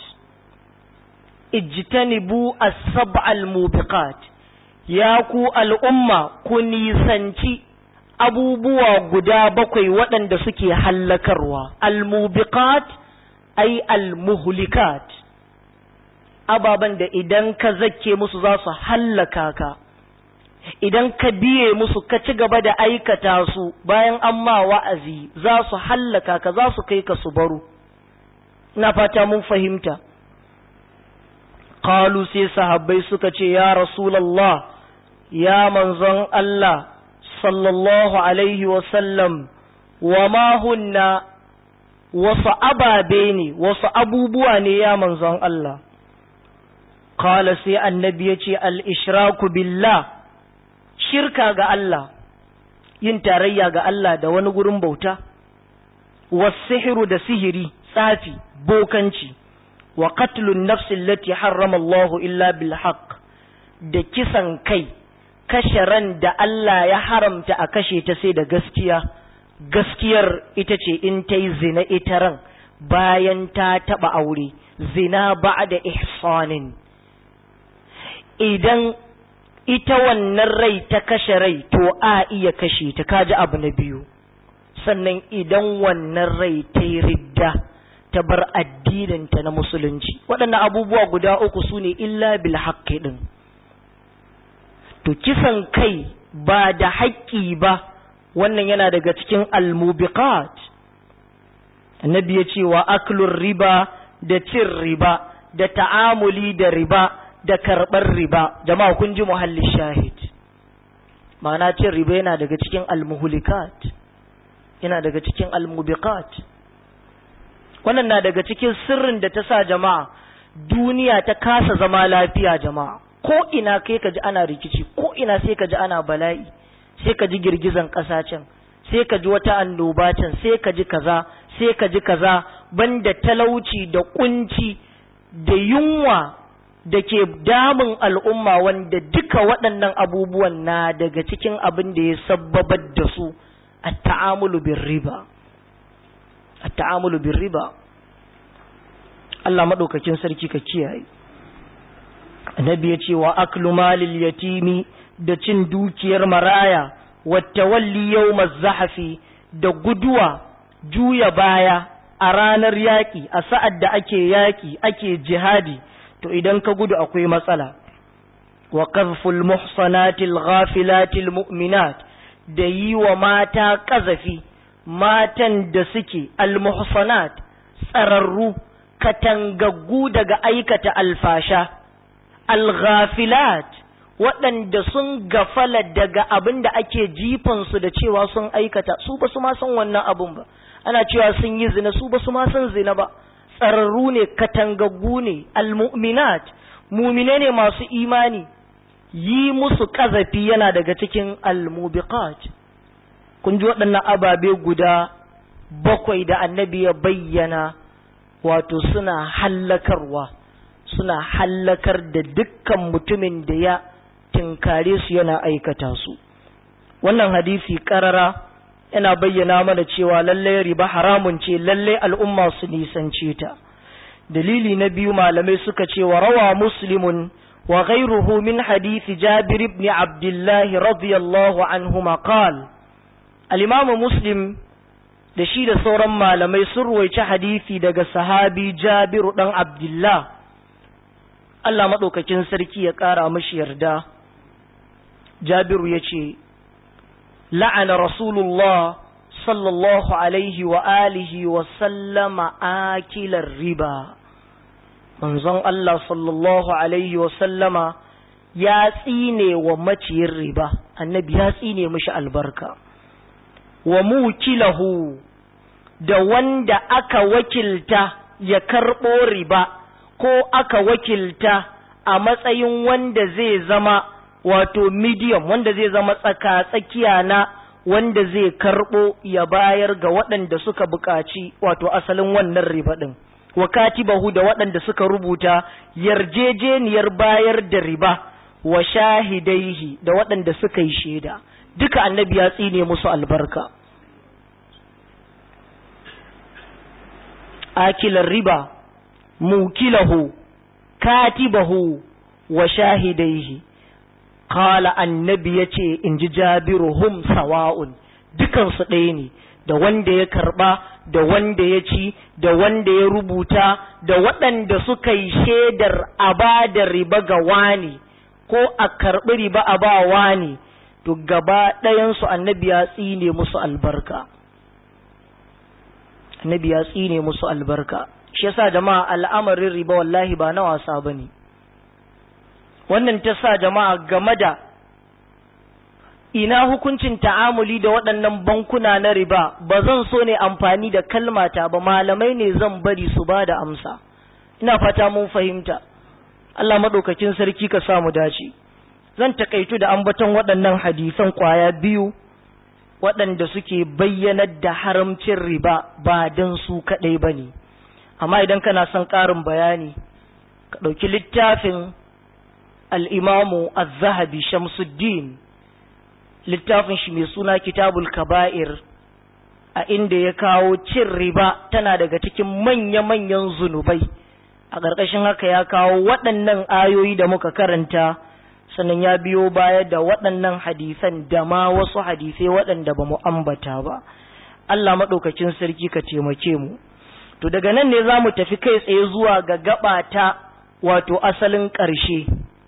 [SPEAKER 1] ijtanibu as-sab'al mubiqat ya ku al'umma ku nisanci abubuwa guda bakwai waɗanda suke hallakarwa al-mubiqat ay al-muhlikat ababan da idan ka zakke musu za su hallaka ka idan ka biye musu ka ci gaba da aikata su bayan an ma wa'azi za su hallaka ka za su kai ka su baro ina fata mun fahimta qalu sai sahabbai suka ce ya rasulullah ya manzon Allah sallallahu alaihi wa sallam wa ma hunna wasu ababe ne wasu abubuwa ne ya manzon Allah qala sai annabi ya ce al-ishraku billah shirka ga Allah yin tarayya ga Allah da wani gurin bauta wasihiru da sihiri tsafi bokanci wa qatlun nafsi allati harrama Allah illa bil haqq da kisan kai kashe ran da Allah ya haramta a kashe ta sai da gaskiya gaskiyar ita ce in ta yi zina ita ran bayan ta taba aure zina ba'da ihsanin idan ita wannan rai ta kashe rai to a iya kashe ta kaji abu na biyu sannan idan wannan rai ta yi ridda ta bar addininta na musulunci waɗannan abubuwa guda uku su ne illa bil haƙƙi ɗin to kisan kai ba da haƙƙi ba wannan yana daga cikin almubiqat annabi ya ce wa aklun riba da cin riba da ta'amuli da riba da karɓar riba jama'a kun ji muhallin shahid ma'ana cin riba yana daga cikin almuhulikat yana daga cikin almubiqat wannan na daga cikin sirrin da ta sa jama'a duniya ta kasa zama lafiya jama'a ko ina kai ka ji ana rikici ko ina sai ka ji ana bala'i sai ka ji girgizan ƙasa can sai ka ji wata annoba can sai ka ji kaza sai ka ji kaza banda talauci da kunci da yunwa da ke damun al'umma wanda duka waɗannan abubuwan na daga cikin abin da ya sabbabar da su a ta'amulu bin riba a ta'amulu bin riba Allah maɗaukakin sarki ka kiyaye annabi ya ce wa aklu malil yatimi da cin dukiyar maraya wata walli yau zahafi da guduwa juya baya a ranar yaƙi a sa'ad da ake yaƙi ake jihadi to idan ka gudu akwai matsala wa qazful muhsanatil ghafilatil mu'minat da yi wa mata ƙazafi matan da suke almuhsanat tsararru katangaggu daga aikata alfasha alghafilat waɗanda sun gafala daga abin da ake jifansu da cewa sun aikata su ba su ma san wannan abun ba ana cewa sun yi zina su ba su ma san zina ba tsararru ne katangaggu ne almu'minat mumine ne masu imani yi musu ƙazafi yana daga cikin almubiqat kun ji waɗannan ababe guda bakwai da annabi ya bayyana wato suna hallakarwa suna hallakar da dukkan mutumin da ya tinkare su yana aikata su wannan hadisi karara yana bayyana mana cewa lallai riba haramun ce lallai al'umma su nisance ta dalili na biyu malamai suka ce wa rawa muslimun wa ghairuhu min hadisi jabir ibn abdullah radiyallahu anhuma qal al-imam muslim da shi da sauran malamai sun ruwaici hadisi daga sahabi jabiru dan abdullah Allah maɗaukakin sarki ya ƙara mashi yarda jabiru ya ce la'ana rasulullah sallallahu alaihi wa alihi wa sallama akilar riba manzon Allah sallallahu alaihi wa sallama ya tsine wa maciyin riba annabi ya tsine mashi albarka wa mukilahu da wanda aka wakilta ya karɓo riba ko aka wakilta a matsayin wanda zai zama wato medium wanda zai zama tsaka-tsakiya na wanda zai karɓo ya bayar ga waɗanda suka buƙaci wato asalin wannan riba ɗin wa katibahu da waɗanda suka rubuta yarjejeniyar bayar da riba wa shahidaihi da waɗanda suka yi shaida duka annabi ya tsine musu albarka akilar riba mukilahu katibahu wa shahidaihi qala annabi yace inji jabiru hum sawa'un dukansu ɗaya ne da wanda ya karba da wanda ya ci da wanda ya rubuta da waɗanda suka yi shaidar a ba da riba ga wani ko a karɓi riba a ba wani to gaba ɗayansu annabi ya tsine musu albarka annabi ya tsine musu albarka shi yasa jama'a al'amarin riba wallahi ba na wasa bane wannan ta sa jama'a game da ina hukuncin ta'amuli da waɗannan bankuna na riba ba zan so ne amfani da kalmata ba malamai ne zan bari su ba da amsa ina fata mun fahimta Allah maɗaukakin sarki ka samu dace zan takaitu da ambaton waɗannan hadisan ƙwaya biyu waɗanda suke bayyanar da haramcin riba ba don su kaɗai ba ne amma idan kana son ƙarin bayani ka ɗauki littafin al'imamu az-zahabi shamsuddin littafin shi mai suna kitabul kaba'ir a inda ya kawo cin riba tana daga cikin manya-manyan zunubai a ƙarƙashin haka ya kawo waɗannan ayoyi da muka karanta sannan ya biyo baya da waɗannan hadisan da ma wasu hadisai waɗanda ba mu ambata ba Allah maɗaukacin sarki ka taimake mu to daga nan ne za mu tafi kai tsaye zuwa ga gaba ta wato asalin ƙarshe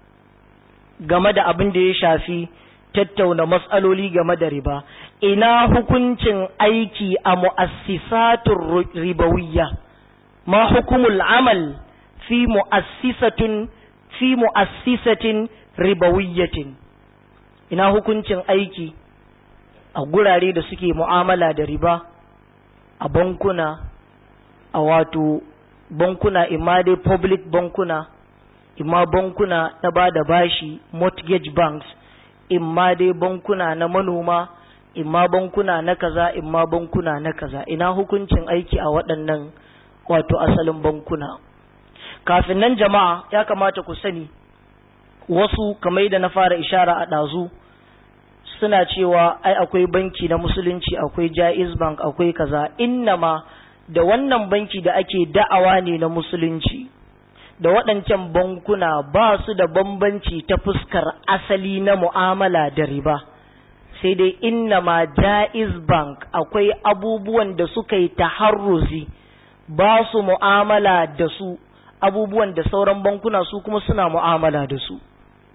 [SPEAKER 1] game da abin da ya shafi tattauna matsaloli game da riba ina hukuncin aiki a mu'assisatun ribawiyya ma hukumul amal fi mu'assisatun fi mu'assisatin ribawiyyatin ina hukuncin aiki a gurare da suke mu'amala da riba a bankuna a wato bankuna imma dai public bankuna imma bankuna na ba da bashi mortgage banks imma dai bankuna na manoma imma bankuna na kaza imma bankuna na kaza ina hukuncin aiki a waɗannan wato asalin bankuna kafin nan jama'a ya kamata ku sani wasu kamar da na fara ishara a ɗazu suna cewa ai akwai banki na musulunci akwai jaiz bank akwai kaza innama da wannan banki da ake da'awa ne na musulunci da waɗancan bankuna ba su da bambanci ta fuskar asali na mu'amala da riba sai dai innama jaiz bank akwai abubuwan da suka yi taharruzi ba su mu'amala da su abubuwan da sauran bankuna su kuma suna mu'amala da su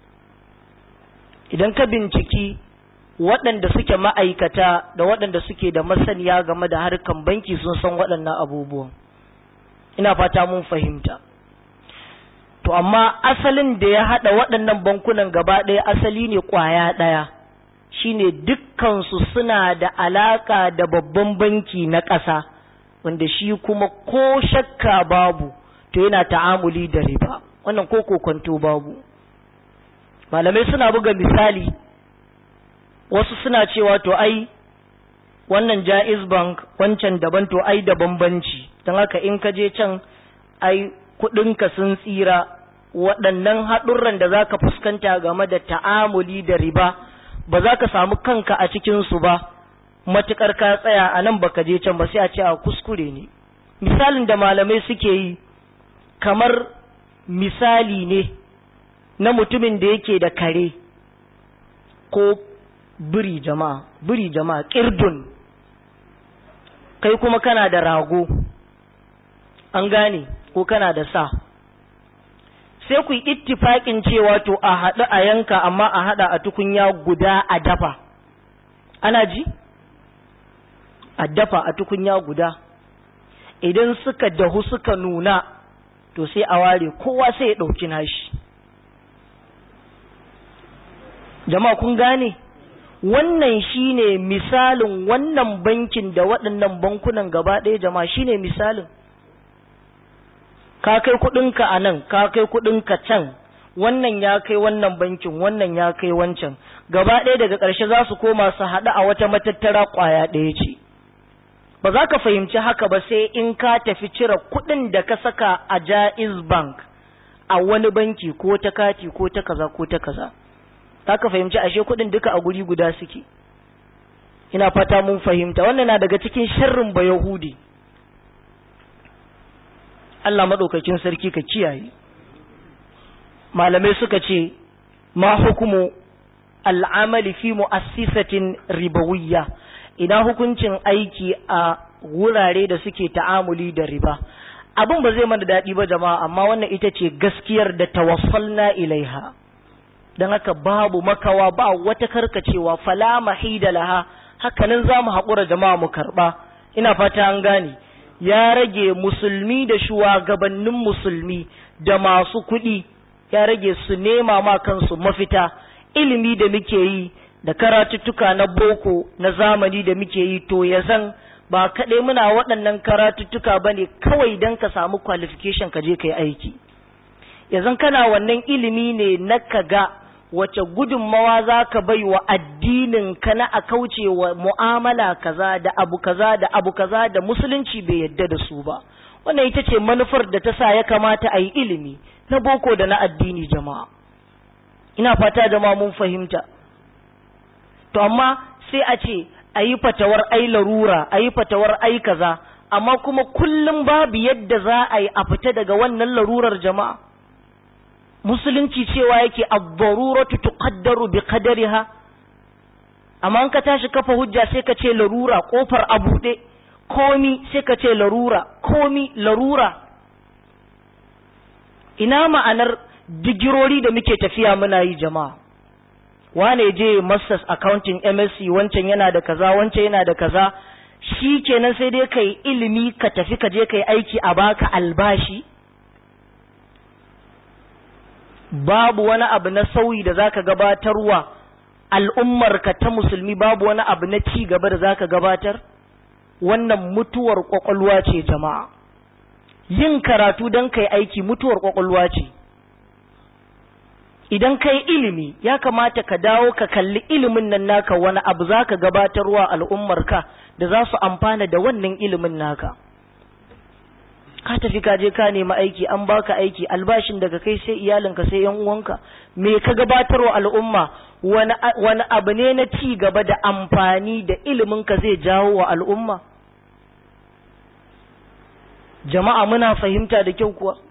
[SPEAKER 1] idan ka binciki waɗanda suke ma'aikata da waɗanda suke da masaniya game da harkan banki sun san waɗannan abubuwan ina fata mun fahimta to amma asalin da ya haɗa waɗannan bankunan gaba ɗaya asali ne ƙwaya ɗaya shine dukkansu suna da alaƙa da babban banki na ƙasa wanda shi kuma ko shakka babu to yana ta'amuli da riba wannan ko kokonto babu malamai suna buga misali wasu suna cewa to ai wannan jaiz bank wancan daban to ai da bambanci don haka in ka je can ai kudinka sun tsira waɗannan haɗurran da za ka fuskanta game da ta'amuli da riba ba za ka samu kanka a cikinsu ba matuƙar ka tsaya a nan baka je can ba sai a ce a kuskure ne misalin da malamai suke yi kamar misali ne na mutumin da yake da kare ko biri jama'a biri jama'a kirdun kai kuma kana da rago an gane ko kana da sa sai ku yi ittifaƙin cewa to a haɗu a yanka amma a haɗa a tukunya guda a dafa ana ji a dafa a tukunya guda idan suka dahu suka nuna to sai a ware kowa sai ya ɗauki nashi jama'a kun gane wannan shine misalin wannan bankin da waɗannan bankunan gaba ɗaya jama'a shine misalin ka kai kuɗinka a nan ka kai kuɗinka can wannan ya kai wannan bankin wannan ya kai wancan gaba ɗaya daga ƙarshe za su koma su haɗu a wata matattara ƙwaya ɗaya ce ba za ka fahimci haka ba sai in ka tafi cire kuɗin da ka saka a jaiz bank a wani banki ko ta kati ko ta kaza ko ta kaza za ka fahimci ashe kuɗin duka a guri guda suke ina fata mun fahimta wannan na daga cikin sharrin ba yahudi Allah maɗaukakin sarki ka kiyaye malamai suka ce ma hukumu al'amali fi mu'assisatin ribawiyya ina hukuncin aiki a wurare da suke ta'amuli da riba abin ba zai mana daɗi ba jama'a amma wannan ita ce gaskiyar da tawaffalna ilaiha don haka babu makawa ba wata karkacewa fala mahida laha hakanan za mu haƙura jama'a mu karɓa ina fata an gane ya rage musulmi da shugabannin musulmi da masu kuɗi ya rage su nema ma kansu mafita ilimi da muke yi da karatuttuka na boko na zamani da muke yi to ya zan ba kaɗai muna waɗannan karatuttuka ba ne kawai don ka samu qualification ka je ka yi aiki ya zan kana wannan ilimi ne na ka ga wace gudunmawa za ka bai wa addinin ka na a kauce wa mu'amala kaza da abu kaza da abu kaza da musulunci bai yadda da su ba wannan ita ce manufar da ta sa ya kamata a yi ilimi na boko da na addini jama'a ina fata jama'a mun fahimta to amma sai a ce a yi fatawar ai larura a yi fatawar ai kaza amma kuma kullum babu yadda za a yi a fita daga wannan larurar jama'a musulunci cewa yake ad-daruratu tuqaddaru bi qadariha amma an ka tashi kafa hujja sai ka ce larura kofar a buɗe komi sai ka ce larura komi larura ina ma'anar digirori da muke tafiya muna yi jama'a wane je masters accounting msc wancan yana da kaza wancan yana da kaza shi kenan sai dai kai ilimi ka tafi ka je kai aiki a baka albashi babu wani abu na sauyi da zaka gabatarwa al'ummarka ta musulmi babu wani abu na ci gaba da zaka gabatar wannan mutuwar kwakwalwa ce jama'a yin karatu don kai aiki mutuwar kwakwalwa ce idan kai ilimi ya kamata ka dawo ka kalli ilimin nan naka wani abu za ka gabatarwa al'ummarka da za su amfana da wannan ilimin naka ka tafi ka je ka nemi aiki an baka aiki albashin daga kai sai iyalinka sai yan uwanka me ka gabatarwa al'umma wani wani abu ne na ci gaba da amfani da ilimin ka zai jawo wa al'umma jama'a muna fahimta da kyau kuwa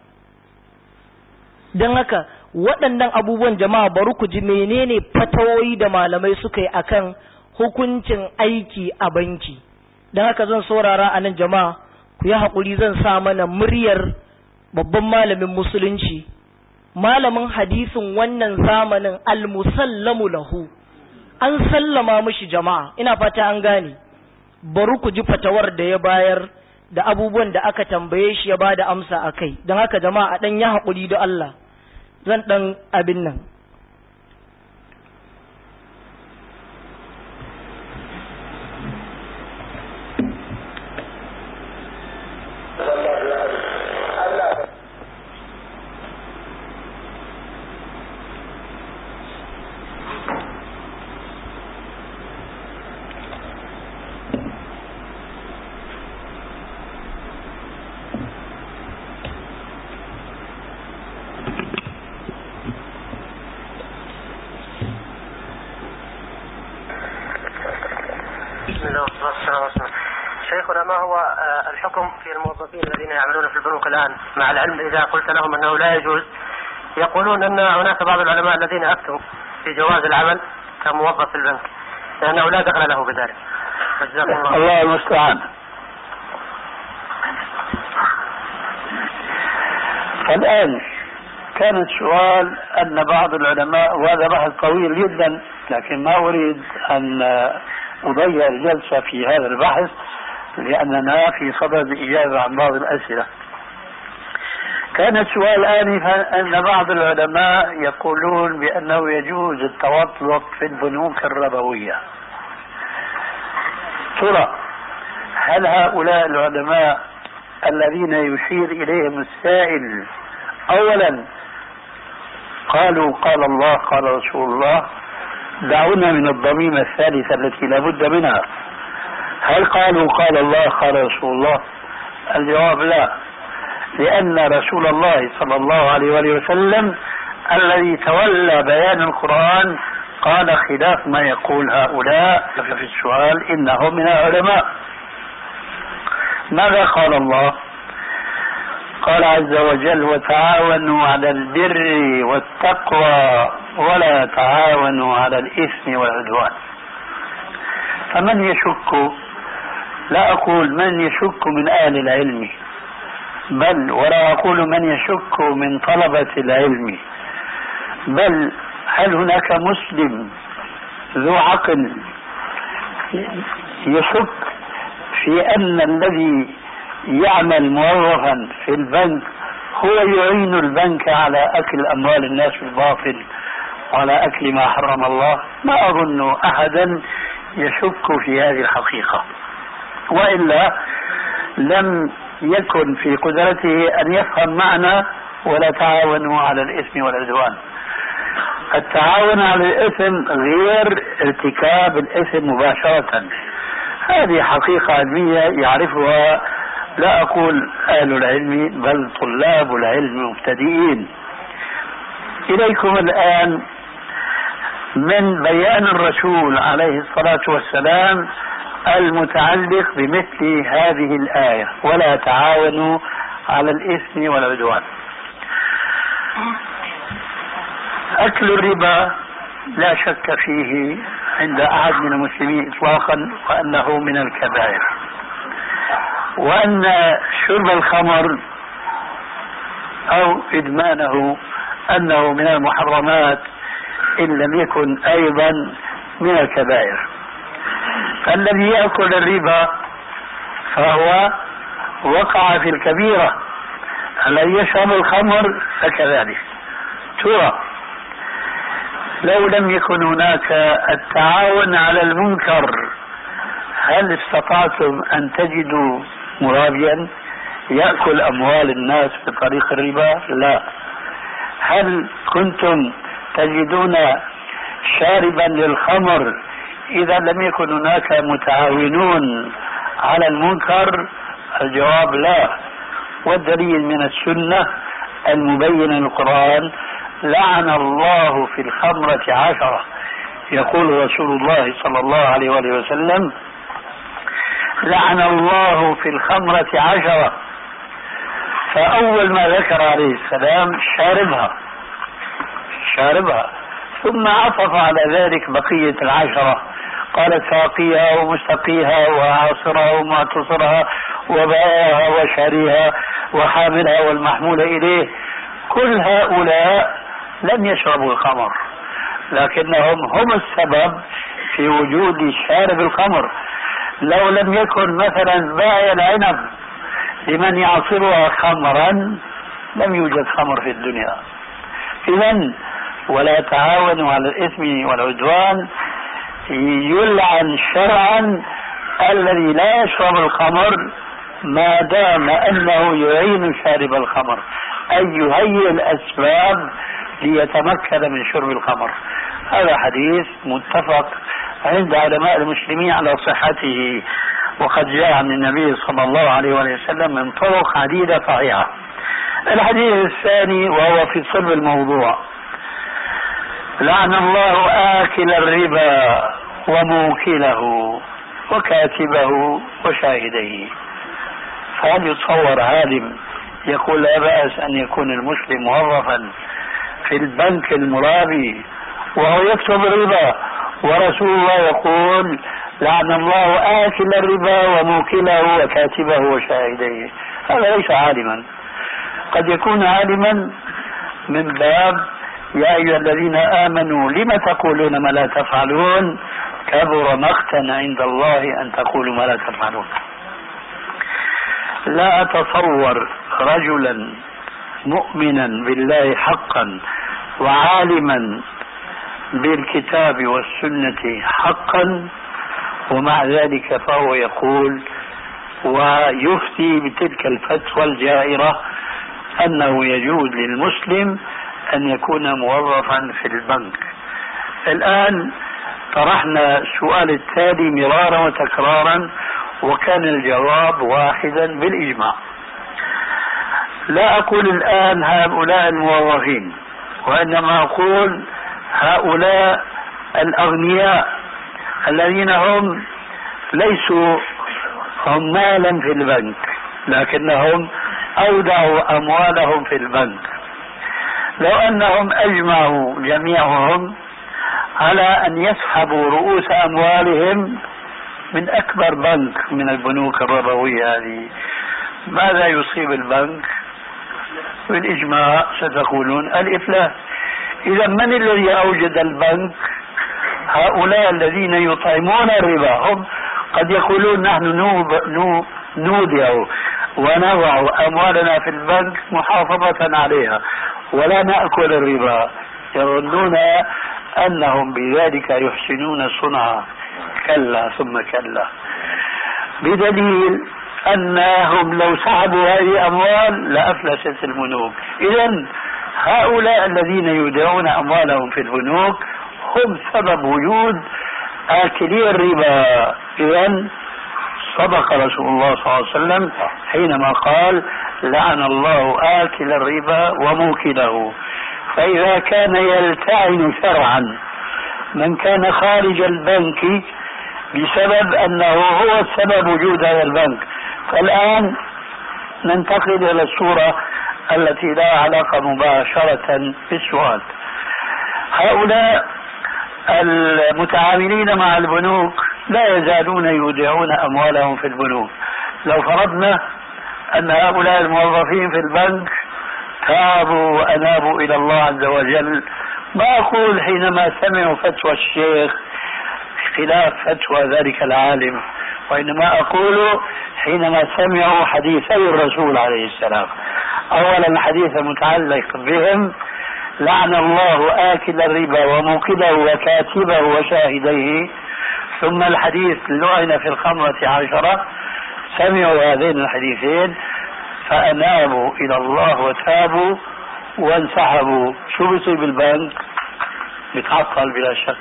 [SPEAKER 1] don haka waɗannan abubuwan jama'a bari ku ji menene fatawoyi da malamai suka yi akan hukuncin aiki a banki don haka zan saurara a nan jama'a ku yi haƙuri zan sa mana muryar babban malamin musulunci malamin hadisin wannan zamanin almusallamu lahu an sallama mishi jama'a ina fata an gane bari ku ji fatawar da ya bayar da abubuwan da aka tambaye shi ya ba da amsa a kai don haka jama'a ɗan ya haƙuri da Allah zan ɗan abin nan
[SPEAKER 2] شيخنا ما هو الحكم في الموظفين الذين يعملون في البنوك الآن مع العلم إذا قلت لهم أنه لا يجوز يقولون أن هناك بعض العلماء الذين أفتوا في جواز العمل كموظف في البنك لأنه لا دخل له بذلك فجزاكم الله
[SPEAKER 3] الله المستعان الآن كان السؤال أن بعض العلماء وهذا بحث طويل جدا لكن ما أريد أن أضيع الجلسة في هذا البحث لأننا في صدد إجابة عن بعض الأسئلة كان السؤال آنفا أن بعض العلماء يقولون بأنه يجوز التوطلق في البنوك الربوية ترى هل هؤلاء العلماء الذين يشير إليهم السائل أولا قالوا قال الله قال رسول الله دعونا من الضميمة الثالثة التي لا بد منها هل قالوا قال الله قال رسول الله الجواب لا لأن رسول الله صلى الله عليه وآله وسلم الذي تولى بيان القرآن قال خلاف ما يقول هؤلاء في السؤال إنهم من العلماء ماذا قال الله قال عز وجل وتعاونوا على البر والتقوى ولا تعاونوا على الإثم والعدوان فمن يشك لا أقول من يشك من أهل العلم بل ولا أقول من يشك من طلبة العلم بل هل هناك مسلم ذو عقل يشك في أن الذي يعمل موظفا في البنك هو يعين البنك على أكل أموال الناس بالباطل وعلى أكل ما حرم الله ما أظن أحدا يشك في هذه الحقيقة وإلا لم يكن في قدرته أن يفهم معنى ولا تعاونوا على الإثم والعدوان التعاون على الإثم غير ارتكاب الإثم مباشرة هذه حقيقة علمية يعرفها لا أقول أهل العلم بل طلاب العلم مبتدئين إليكم الآن من بيان الرسول عليه الصلاة والسلام المتعلق بمثل هذه الآية ولا تعاونوا على الإثم والعدوان أكل الربا لا شك فيه عند أحد من المسلمين إطلاقا وأنه من الكبائر وأن شرب الخمر أو إدمانه أنه من المحرمات إن لم يكن أيضا من الكبائر فالذي يأكل الربا فهو وقع في الكبيرة الذي يشرب الخمر فكذلك ترى لو لم يكن هناك التعاون على المنكر هل استطعتم أن تجدوا مرابيا يأكل أموال الناس بطريق الربا لا هل كنتم تجدون شاربا للخمر إذا لم يكن هناك متعاونون على المنكر الجواب لا والدليل من السنة المبين للقرآن لعن الله في الخمرة عشرة يقول رسول الله صلى الله عليه وآله وسلم لعن الله في الخمرة عشرة فأول ما ذكر عليه السلام شاربها شاربها ثم عطف على ذلك بقية العشرة قال ساقيها ومستقيها وعاصرها ومعتصرها وبائعها وشاريها وحاملها والمحمول إليه كل هؤلاء لم يشربوا الخمر لكنهم هم السبب في وجود شارب الخمر لو لم يكن مثلا بائع العنب لمن يعصرها خمرا لم يوجد خمر في الدنيا اذا ولا تعاونوا على الاثم والعدوان يلعن شرعا الذي لا يشرب الخمر ما دام انه يعين شارب الخمر اي يهيئ الاسباب ليتمكن من شرب الخمر هذا حديث متفق عند علماء المسلمين على صحته وقد جاء عن النبي صلى الله عليه وسلم من طرق عديدة صحيحة الحديث الثاني وهو في صلب الموضوع لعن الله آكل الربا وموكله وكاتبه وشاهديه فهل يتصور عالم يقول لا بأس أن يكون المسلم موظفا في البنك المرابي وهو يكتب الربا ورسول الله يقول لعن الله آكل الربا وموكله وكاتبه وشاهديه هذا ليس عالما قد يكون عالما من باب يا أيها الذين آمنوا لم تقولون ما لا تفعلون كبر مقتا عند الله أن تقولوا ما لا تفعلون لا أتصور رجلا مؤمنا بالله حقا وعالما بالكتاب والسنة حقا ومع ذلك فهو يقول ويفتي بتلك الفتوى الجائرة أنه يجوز للمسلم أن يكون موظفا في البنك الآن طرحنا السؤال التالي مرارا وتكرارا وكان الجواب واحدا بالإجماع لا أقول الآن هؤلاء الموظفين وإنما أقول هؤلاء الأغنياء الذين هم ليسوا عمالا في البنك لكنهم أودعوا أموالهم في البنك لو أنهم أجمعوا جميعهم على أن يسحبوا رؤوس أموالهم من أكبر بنك من البنوك الربوية هذه ماذا يصيب البنك بالإجماع ستقولون الإفلاس إذا من الذي أوجد البنك هؤلاء الذين يطعمون الربا هم قد يقولون نحن نوب نو نودع ونضع أموالنا في البنك محافظة عليها ولا نأكل الربا يظنون أنهم بذلك يحسنون صنعا كلا ثم كلا بدليل أنهم لو سحبوا هذه الأموال لأفلست البنوك إذا هؤلاء الذين يودعون أموالهم في البنوك هم سبب وجود آكلي الربا إذا صدق رسول الله صلى الله عليه وسلم حينما قال لعن الله آكل الربا وموكله فإذا كان يلتعن شرعا من كان خارج البنك بسبب أنه هو السبب وجود هذا البنك فالآن ننتقل إلى الصورة التي لا علاقة مباشرة بالسؤال هؤلاء المتعاملين مع البنوك لا يزالون يودعون أموالهم في البنوك لو فرضنا أن هؤلاء الموظفين في البنك تابوا وأنابوا إلى الله عز وجل ما أقول حينما سمعوا فتوى الشيخ خلاف فتوى ذلك العالم وإنما أقول حينما سمعوا حديثي الرسول عليه السلام أولا الحديث المتعلق بهم لعن الله آكل الربا وموكله وكاتبه وشاهديه ثم الحديث لعن في الخمرة عشرة سمعوا هذين الحديثين فأنابوا إلى الله وتابوا وانسحبوا شو بيصير بالبنك بتعطل بلا شك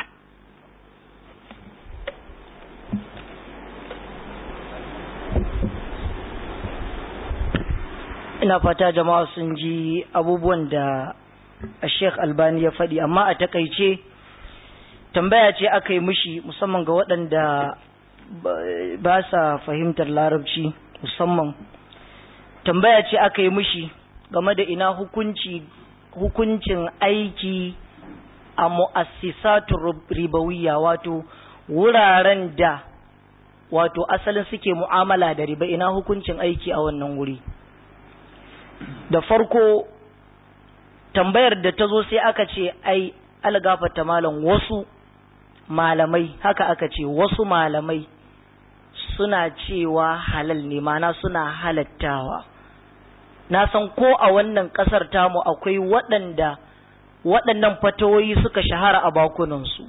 [SPEAKER 1] ina fata jama'a sun ji abubuwan da Sheikh Albani ya faɗi amma a takaice tambaya ce aka yi mishi musamman ga waɗanda ba sa fahimtar larabci musamman tambaya ce aka yi mishi game da ina hukunci hukuncin aiki a mu'assisatu ribawiyya wato wuraren da wato asalin suke mu'amala da riba ina hukuncin aiki a wannan wuri da farko tambayar da ta zo sai aka ce ai algafata malam wasu malamai haka aka ce wasu malamai suna cewa halal ne mana suna halattawa na san ko a wannan ƙasar tamu akwai waɗanda waɗannan fatawoyi suka shahara a bakunansu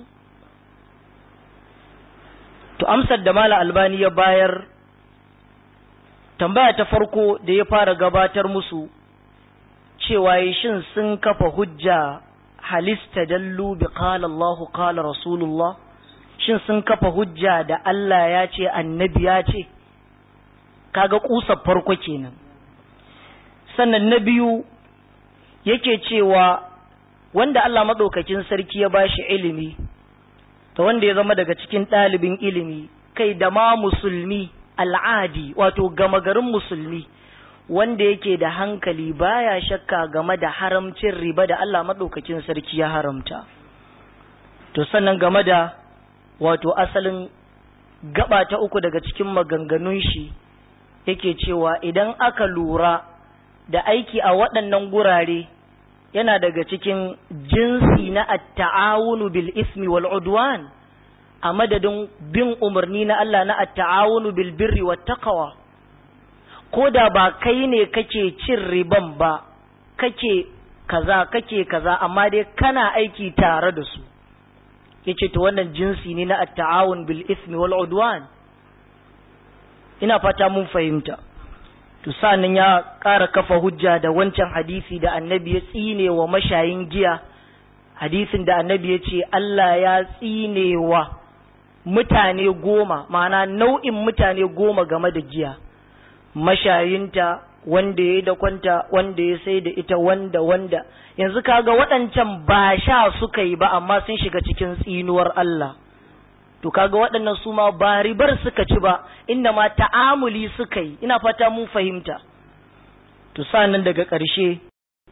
[SPEAKER 1] to amsar da mala albani ya bayar tambaya ta farko da ya fara gabatar musu cewa shin sun kafa hujja halista dallu bi qala Allahu qala Rasulullah shin sun kafa hujja da Allah ya ce annabi ya ce kaga kusar farko kenan sannan na biyu yake cewa wanda Allah madaukakin sarki ya bashi ilimi da wanda ya zama daga cikin ɗalibin ilimi kai da ma musulmi al'adi wato gama garin musulmi wanda yake da hankali baya shakka game da haramcin riba da Allah maɗaukakin sarki ya haramta to sannan game da wato asalin gaba ta uku daga cikin maganganun shi yake cewa idan aka lura da aiki a waɗannan gurare yana daga cikin jinsi na at-ta'awunu bil ismi wal udwan a madadin bin umarni na Allah na at-ta'awunu bil birri wat taqwa ko da ba kai ne kake cin riban ba kake kaza kake kaza amma dai kana aiki tare da su yace to wannan jinsi ne na at-ta'awun bil ismi wal udwan ina fata mun fahimta to sanin ya ƙara kafa hujja da wancan hadisi da annabi ya tsine wa mashayin giya hadisin da annabi ya ce Allah ya tsine wa mutane goma ma'ana nau'in mutane goma game da giya mashayinta wanda ya yi da kwanta wanda ya sai da ita wanda wanda yanzu kaga waɗancan ba sha suka yi ba amma sun shiga cikin tsinuwar Allah to kaga waɗannan su ma ba ribar suka ci ba inda ma ta'amuli suka yi ina fata mun fahimta to nan daga ƙarshe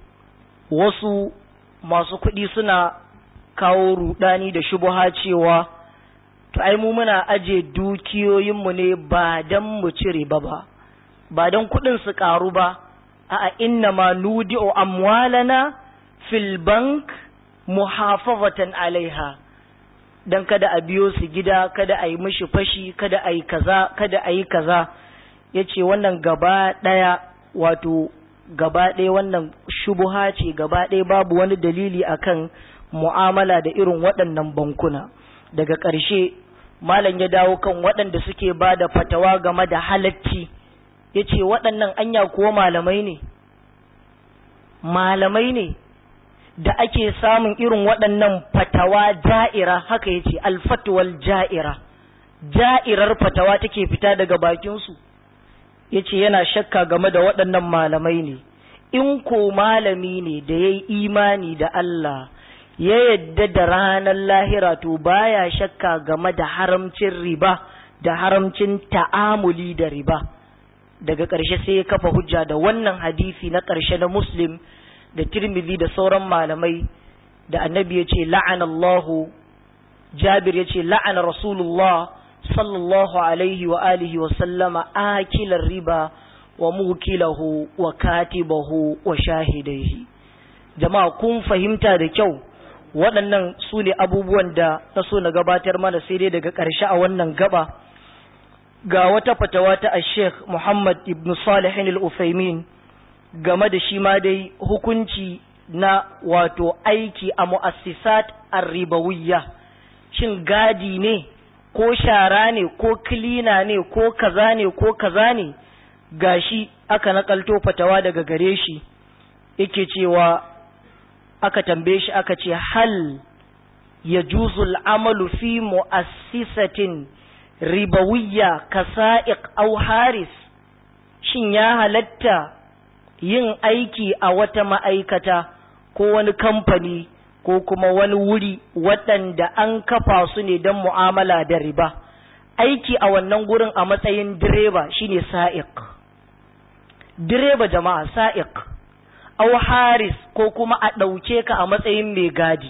[SPEAKER 1] wasu masu kuɗi suna kawo rudani da shubuha cewa to ai mu muna aje dukiyoyinmu ne ba dan mu ci riba ba ba don kuɗin su ƙaru ba a inna ma nudi'u amwalana fil bank muhafazatan alaiha dan kada a biyo su gida kada a yi mishi fashi kada a yi kaza kada a yi kaza ya ce wannan gaba ɗaya wato gaba ɗaya wannan shubuha ce gaba ɗaya babu wani dalili akan mu'amala da irin waɗannan bankuna daga ƙarshe malam ya dawo kan waɗanda suke ba da fatawa game da halacci ya ce waɗannan anya kuwa malamai ne malamai ne da ake samun irin waɗannan fatawa ja'ira haka ya ce alfatuwal ja'ira ja'irar fatawa take fita daga bakinsu ya ce yana shakka game da waɗannan malamai ne in ko malami ne da ya yi imani da Allah ya yadda da ranar lahira to baya shakka game da haramcin riba da haramcin ta'amuli da riba daga ƙarshe sai ya kafa hujja da wannan hadisi na ƙarshe na muslim da tirmidhi da sauran malamai da annabi ya ce la'anallahu jabir ya ce la'ana rasulullah sallallahu alaihi wa alihi wa sallama akilar riba wa mukilahu wa katibahu wa shahidaihi jama'a kun fahimta da kyau waɗannan su ne abubuwan da na so na gabatar mana sai dai daga ƙarshe a wannan gaba ga wata fatawa ta Sheikh Muhammad ibn Salihin al-Uthaymin game da shi ma dai hukunci na wato aiki a mu'assisat ar-ribawiyya shin gadi ne ko shara ne ko kilina ne ko kaza ne ko kaza ne gashi aka nakalto fatawa daga gare shi yake cewa aka tambaye shi aka ce hal yajuzu al-amalu fi mu'assisatin ribawiyya kasa'iq aw haris shin ya halatta yin aiki a wata ma'aikata ko wani kamfani ko kuma wani wuri waɗanda an kafa su ne don mu'amala da riba aiki a wannan gurin a matsayin direba shine sa'iq direba jama'a sa'iq aw haris ko kuma a ɗauke ka a matsayin mai gadi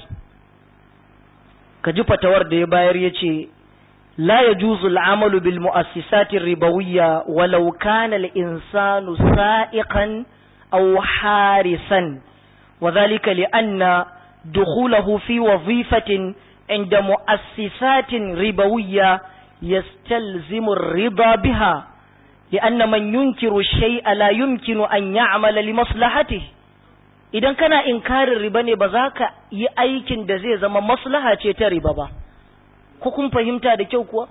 [SPEAKER 1] ka ji fatawar da ya bayar ya ce لا يجوز العمل بالمؤسسات الربوية ولو كان الإنسان سائقا أو حارسا وذلك لأن دخوله في وظيفة عند مؤسسات ربوية يستلزم الرضا بها لأن من ينكر الشيء لا يمكن أن يعمل لمصلحته idan kana inkarin riba ne ba za ka yi aikin da zai zama maslaha ce ta riba ba ko kun fahimta da kyau kuwa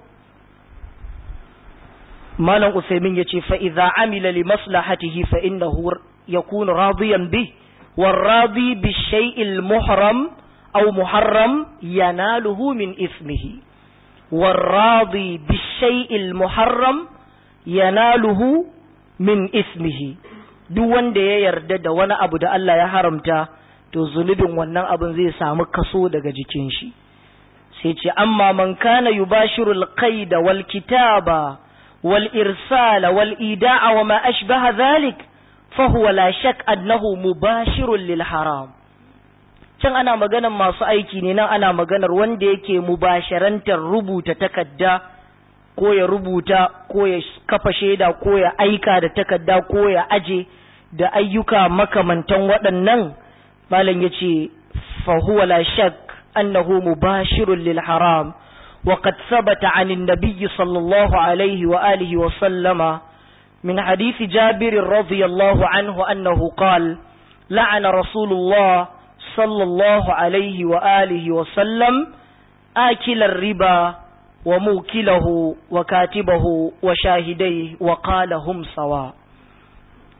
[SPEAKER 1] malam usaimin ya ce fa'iza amila li maslahatihi fa innahu yakunu radiyan bi والراضي بالشيء المحرم أو محرم يناله من إثمه والراضي بالشيء المحرم يناله من إثمه duk wanda ya yarda da wani abu da Allah ya haramta to zunubin wannan abin zai samu kaso daga jikin shi sai ce amma man kana yubashiru alqaida wal kitaba wal irsala wal ida'a wa ma ashbaha dhalik fa huwa la shak annahu mubashirun lil haram can ana maganar masu aiki ne nan ana maganar wanda yake mubasharantar rubuta takadda ko ya rubuta ko ya kafa shaida ko ya aika da takadda ko ya aje da ayyuka makamantan waɗannan malam yace fa huwa la shak أنه مباشر للحرام وقد ثبت عن النبي صلى الله عليه وآله وسلم من حديث جابر رضي الله عنه أنه قال لعن رسول الله صلى الله عليه وآله وسلم آكل الربا وموكله وكاتبه وشاهديه وقال هم سواء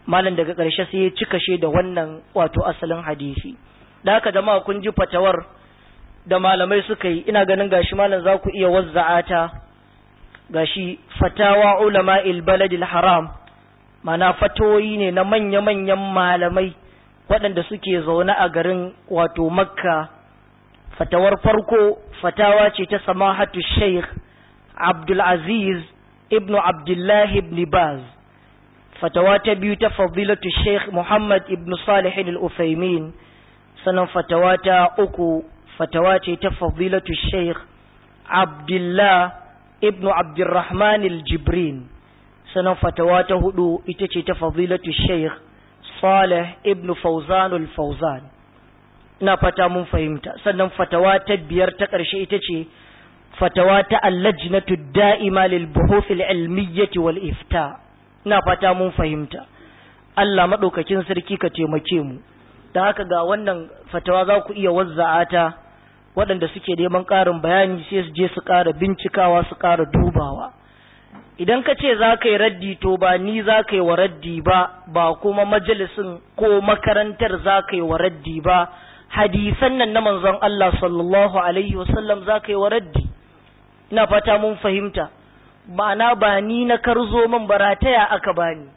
[SPEAKER 1] malam daga ƙarshe sai ya cika shi da wannan wato asalin hadisi da haka jama'a kun ji fatawar da malamai suka yi ina ganin gashi malam za ku iya wazza'ata gashi fatawa ulama baladil haram mana fatoyi ne na manya-manyan malamai waɗanda suke zaune a garin wato makka fatawar farko fatawa ce ta samahatu sheikh abdulaziz ibn abdullahi ibn baz fatawa ta biyu ta fadilatu sheikh muhammad ibn salihin al-ufaimin sannan fatawa ta uku fatawa ce ta fadilatu sheikh abdullah ibn abdurrahman al-jibrin sannan fatawa ta hudu ita ce ta fadilatu sheikh salih ibn fauzan al-fauzan ina fata mun fahimta sannan fatawa ta biyar ta ƙarshe ita ce fatawa ta allajnatu da'ima lil buhuth al-ilmiyyah wal ifta ina fata mun fahimta Allah madaukakin sarki ka taimake mu dan haka ga wannan fatawa za ku iya wazza'ata waɗanda suke neman ƙarin bayani sai su je su ƙara bincikawa su ƙara dubawa idan ka ce za ka yi raddi to ba ni za ka yi wa raddi ba ba kuma majalisin ko makarantar za ka yi wa raddi ba hadisan nan na manzon Allah sallallahu alaihi wasallam za ka yi wa raddi ina fata mun fahimta ma'ana ba ni na karzo man barataya aka bani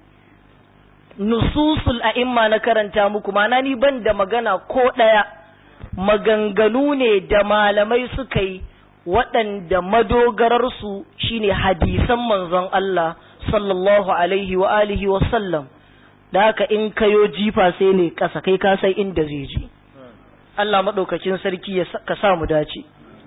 [SPEAKER 1] nususul a'imma na karanta muku ma'ana ni ban da magana ko ɗaya maganganu ne da malamai suka yi waɗanda madogararsu shine hadisan manzon Allah sallallahu alaihi wa alihi wa sallam da haka in kayo jifa sai ne ƙasa kai ka sai inda zai je Allah maɗaukacin sarki ya ka sa mu dace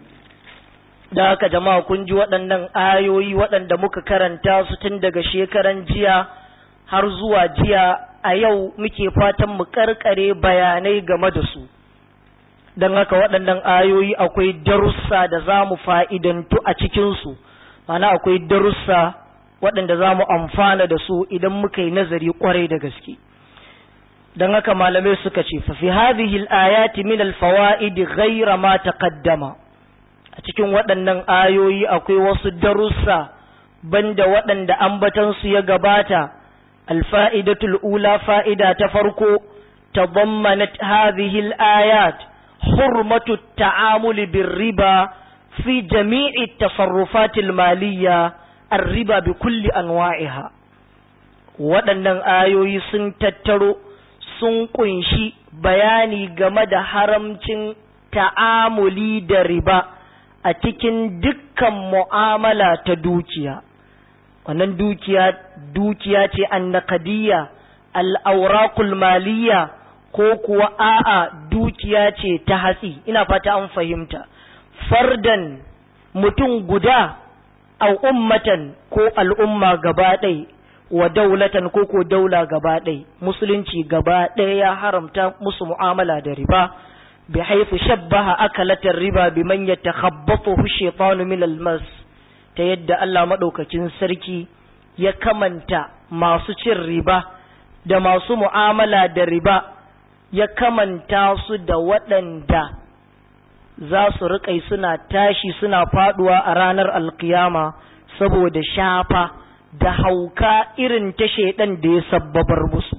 [SPEAKER 1] da haka jama'a kun ji waɗannan ayoyi waɗanda muka karanta su tun daga shekaran jiya har zuwa jiya a yau muke fatan mu karkare bayanai game da su don haka waɗannan ayoyi akwai darussa da za mu fa'idantu a cikinsu mana akwai darussa waɗanda za mu amfana da su idan muka yi nazari ƙwarai da gaske don haka malamai suka ce fa fi hadhihi al-ayati min al-fawaid ghayra ma taqaddama a cikin waɗannan ayoyi akwai wasu darussa banda waɗanda ambatan su ya gabata al-fa'idatul ula fa'ida ta farko tadammanat hadhihi al-ayat hurmatu at-ta'amul bir-riba fi jami'i at-tasarrufat al-maliyya ar-riba bi kulli anwa'iha waɗannan ayoyi sun tattaro sun kunshi bayani game da haramcin ta'amuli da riba a cikin dukkan mu'amala ta dukiya wannan dukiya dukiya ce annaqadiyya al'aurakul maliyya ko kuwa a'a dukiya ce ta hatsi ina fata an fahimta fardan mutum guda au ummatan ko al'umma gaba ɗaya wa daulatan ko ko daula gaba ɗai musulunci gaba ɗaya ya haramta musu mu'amala da riba bi haifu shabbaha akalatar riba bi man yatakhabbathu shaytanu min almas ta yadda Allah madaukakin sarki ya kamanta masu cin riba da masu mu'amala da riba ya kamanta su da waɗanda za su riƙai suna tashi suna faɗuwa a ranar alkiyama saboda shafa da hauka irin ta shaidan da ya sabbabar musu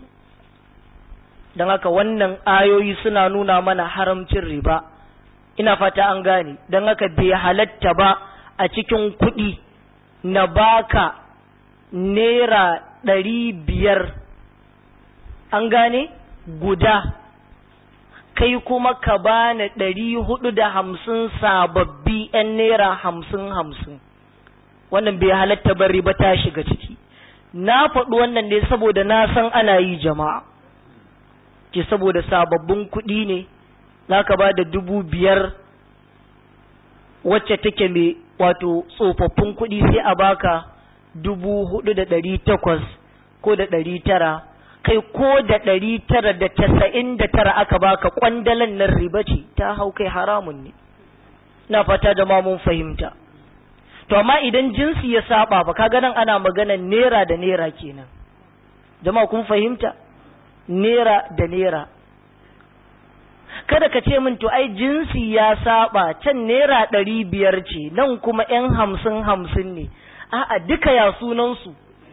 [SPEAKER 1] don haka wannan ayoyi suna nuna mana haramcin riba ina fata an gane don haka bai halatta ba a cikin kuɗi na baka naira ɗari biyar an gane guda kai kuma ka bani ɗari hudu da hamsin sababbi 'yan naira hamsin hamsin wannan bai halatta bari ba ta shiga ciki na faɗi wannan ne saboda na san ana yi jama'a ke saboda sababbin kuɗi ne za ka ba da dubu biyar wacce take mai wato tsofaffin kuɗi sai a baka dubu hudu da ɗari takwas ko da ɗari tara kai ko da ɗari tara da casa'in da tara aka baka kwandalan nan riba ce ta hau kai haramun ne na fata da mun fahimta to amma idan jinsi ya saba ba kaga nan ana maganan nera da nera kenan jama'a kun fahimta nera da nera kada ka ce min to ai jinsi ya saba can nera ɗari biyar ce nan kuma yan hamsin hamsin ne a'a duka ya sunansu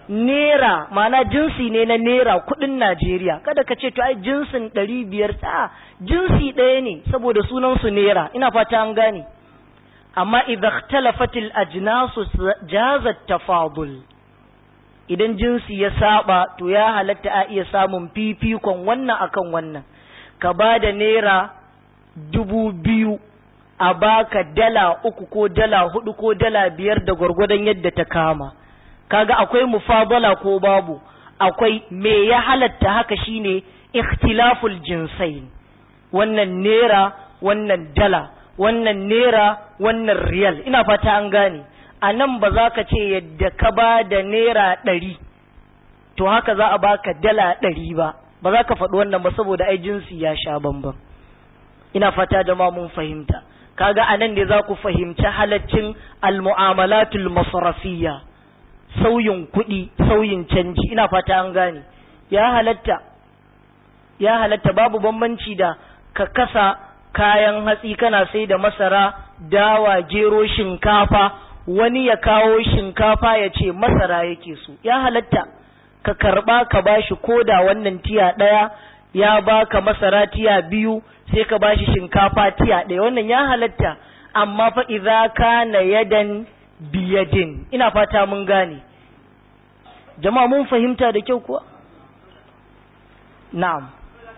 [SPEAKER 1] nera mana jinsi ne na nera kudin Najeriya kada ka ce to ai jinsin ɗari biyar ta jinsi ɗaya ne saboda sunansu nera ina fata an gane amma idza ikhtalafatil ajnasu jazat tafadul idan jinsi ya saba to ya halatta a iya samun fifikon wannan akan wannan ka ba da naira dubu biyu a baka dala uku ko dala hudu ko dala biyar da gwargwadon yadda ta kama kaga akwai mufadala ko babu akwai me ya halatta haka shine ikhtilaful jinsain wannan naira wannan dala wannan naira wannan riyal ina fata an gane a nan ba za ka ce yadda ka ba da naira ɗari to haka za a baka dala ɗari ba ba za ka faɗi wannan ba saboda ai jinsi ya sha bambam ina fata jama'a mun fahimta kaga a nan ne za ku fahimci halaccin almu'amalatul masrafiyya sauyin kuɗi sauyin canji ina fata an gane ya halatta ya halatta babu bambanci da ka kasa kayan hatsi kana sai da masara dawa gero shinkafa wani ya kawo shinkafa ya ce masara yake so ya halatta ka karba ka bashi koda wannan tiya ɗaya ya baka masara tiya biyu sai ka bashi shinkafa tiya ɗaya wannan ya halatta amma fa idza kana yadan biyadin ina fata mun gane jama'a mun fahimta da kyau kuwa na'am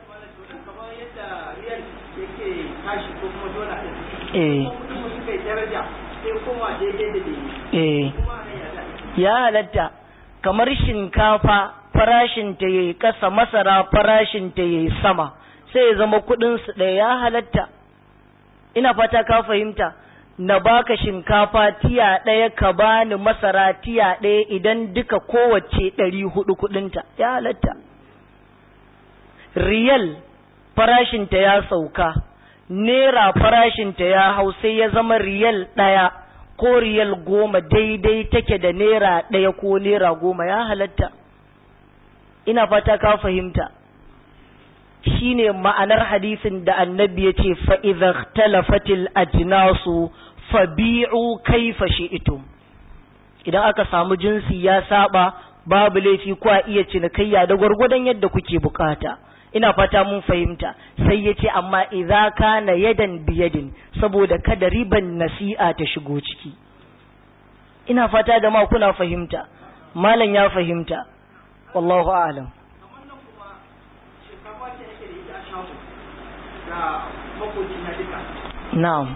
[SPEAKER 1] eh eh ya halatta kamar shinkafa farashin ta yayi kasa masara farashin ta yayi sama sai ya zama kudin su ɗaya ya halatta ina fata ka fahimta na baka shinkafa tiya ɗaya ka bani masara tiya ɗaya idan duka kowace ɗari hudu kudinta ya halatta riyal farashinta ya sauka Nera farashinta ya hau sai ya zama riyal ɗaya ko riyal goma daidai take da nera ɗaya ko nera goma ya halatta. Ina fata ka fahimta. Shi ne ma'anar hadisin da annabi ya ce fa'izar talafatil ajinasu fabi'u kaifa shi'itum. Idan aka samu jinsi ya saba babu laifi kwa iya cinikayya da gwargwadon yadda kuke bukata. ina fata mun fahimta sai ya ce amma idza kana yadan biyadin saboda kada riban nasi'a ta shigo ciki ina fata da ma kuna fahimta malam ya fahimta wallahu a'lam na'am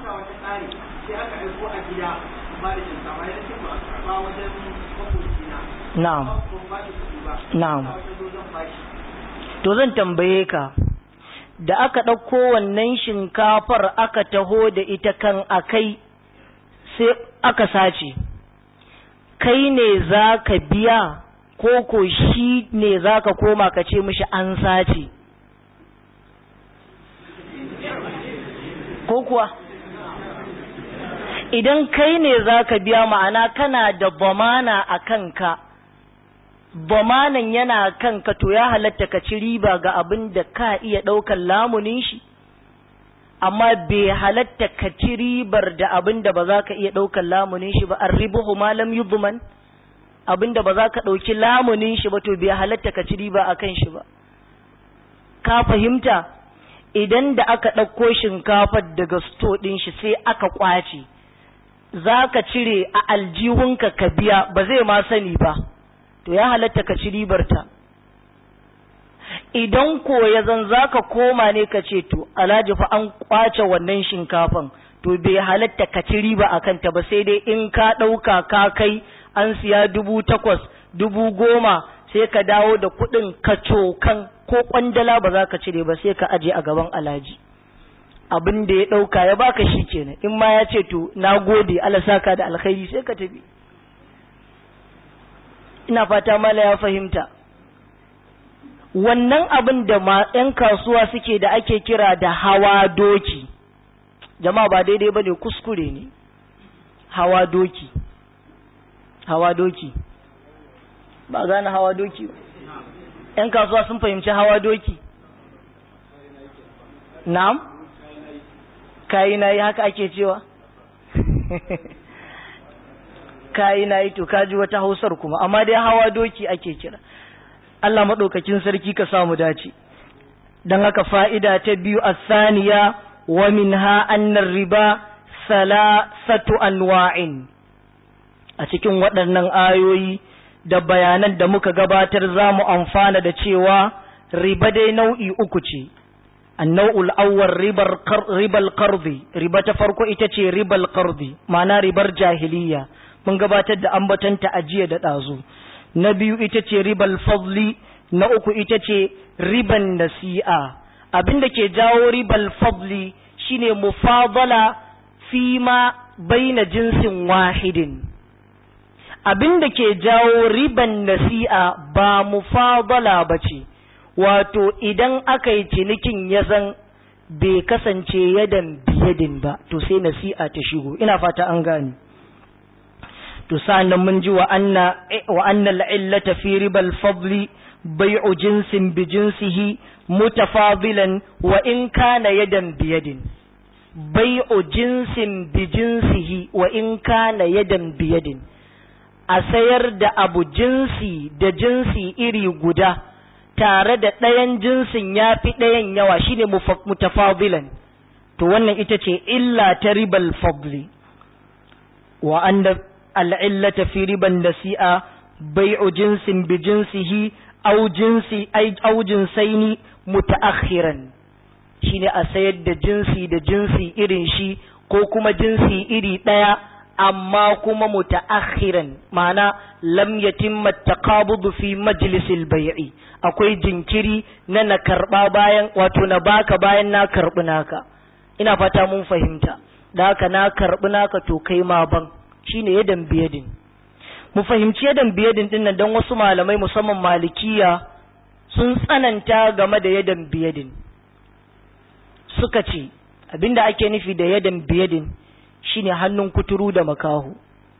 [SPEAKER 1] na'am na'am to zan tambaye ka da aka ɗauko wannan shinkafar aka taho da ita kan akai sai aka sace kai ne za ka biya ko ko shi ne za ka koma ka ce mishi an sace ko kuwa idan kai ne za ka biya ma'ana kana da bamana a kanka bamanan yana kanka to ya halatta ka ci riba ga abin da ka iya ɗaukar lamunin shi amma bai halatta ka ci ribar da abin da ba za ka iya ɗaukar lamunin shi ba an ribuhu malam yubman abin da ba za ka ɗauki lamunin shi ba to bai halatta ka ci riba a kan shi ba ka fahimta idan da aka ɗauko shinkafar daga sto ɗin shi sai aka ƙwace za ka cire a aljihunka ka biya ba zai ma sani ba to ya halatta ka ci ribarta idan ko ya zan za ka koma ne ka ce to alhaji fa an kwace wannan shinkafan to bai halatta ka ci riba a kanta ba sai dai in ka ɗauka ka kai an siya dubu takwas dubu goma sai ka dawo da kuɗin ka cokan ko kwandala ba za ka cire ba sai ka aje a gaban alhaji abin da ya ɗauka ya baka shi kenan in ma ya ce to na gode Allah saka da alkhairi sai ka tafi ina fata mala ya fahimta wannan abin da ma 'yan kasuwa suke da ake kira da hawa doki jama'a ba daidai ba ne kuskure ne hawa doki hawa doki ba gane hawa doki ba 'yan kasuwa sun fahimci hawa doki na'am kayi na yi haka ake cewa kayi na yi to kaji wata hausar kuma amma dai hawa doki ake kira Allah maɗaukakin sarki ka samu dace don haka fa'ida ta biyu a saniya wa min annar riba salasatu anwa'in a cikin waɗannan ayoyi da bayanan da muka gabatar za mu amfana da cewa riba dai nau'i uku ce annau'ul awwal ribar ribal qardi riba ta farko ita ce ribal qardi ma'ana ribar jahiliya mun gabatar da ambatanta ajiya da ɗazu na biyu ita ce ribal fadli na uku ita ce riban nasi'a abin da ke jawo ribal fadli shine mufadala fi ma baina jinsin wahidin abin da ke jawo riban nasi'a ba mufadala ba ce wato idan aka yi cinikin ya zan bai kasance yadan biyadin ba to sai nasi'a ta shigo ina fata an gani to sa'annan mun ji wa anna wa anna al'illata fi ribal fadli bai'u jinsin bi jinsihi mutafadilan wa in kana yadan biyadin bai'u jinsin bi jinsihi wa in kana yadan biyadin a sayar da abu jinsi da jinsi iri guda tare da ɗayan jinsin ya fi ɗayan yawa shine mutafadilan to wannan ita ce illa ta ribal fadli wa anna al'illata fi riban nasi'a bai'u jinsin bi jinsihi au jinsi au jinsaini mutaakhiran shine a sayar da jinsi da jinsi irin shi ko kuma jinsi iri ɗaya amma kuma mutaakhiran ma'ana lam yatimma taqabudu fi majlisil bai'i akwai jinkiri na na karba bayan wato na baka bayan na karbi naka ina fata mun fahimta da haka na karbi naka to kai ma ban shine yadan biyadin mu fahimci yadan biyadin din nan don wasu malamai musamman malikiya sun tsananta game da yadan biyadin suka ce abinda ake nufi da yadan biyadin shine hannun kuturu da makahu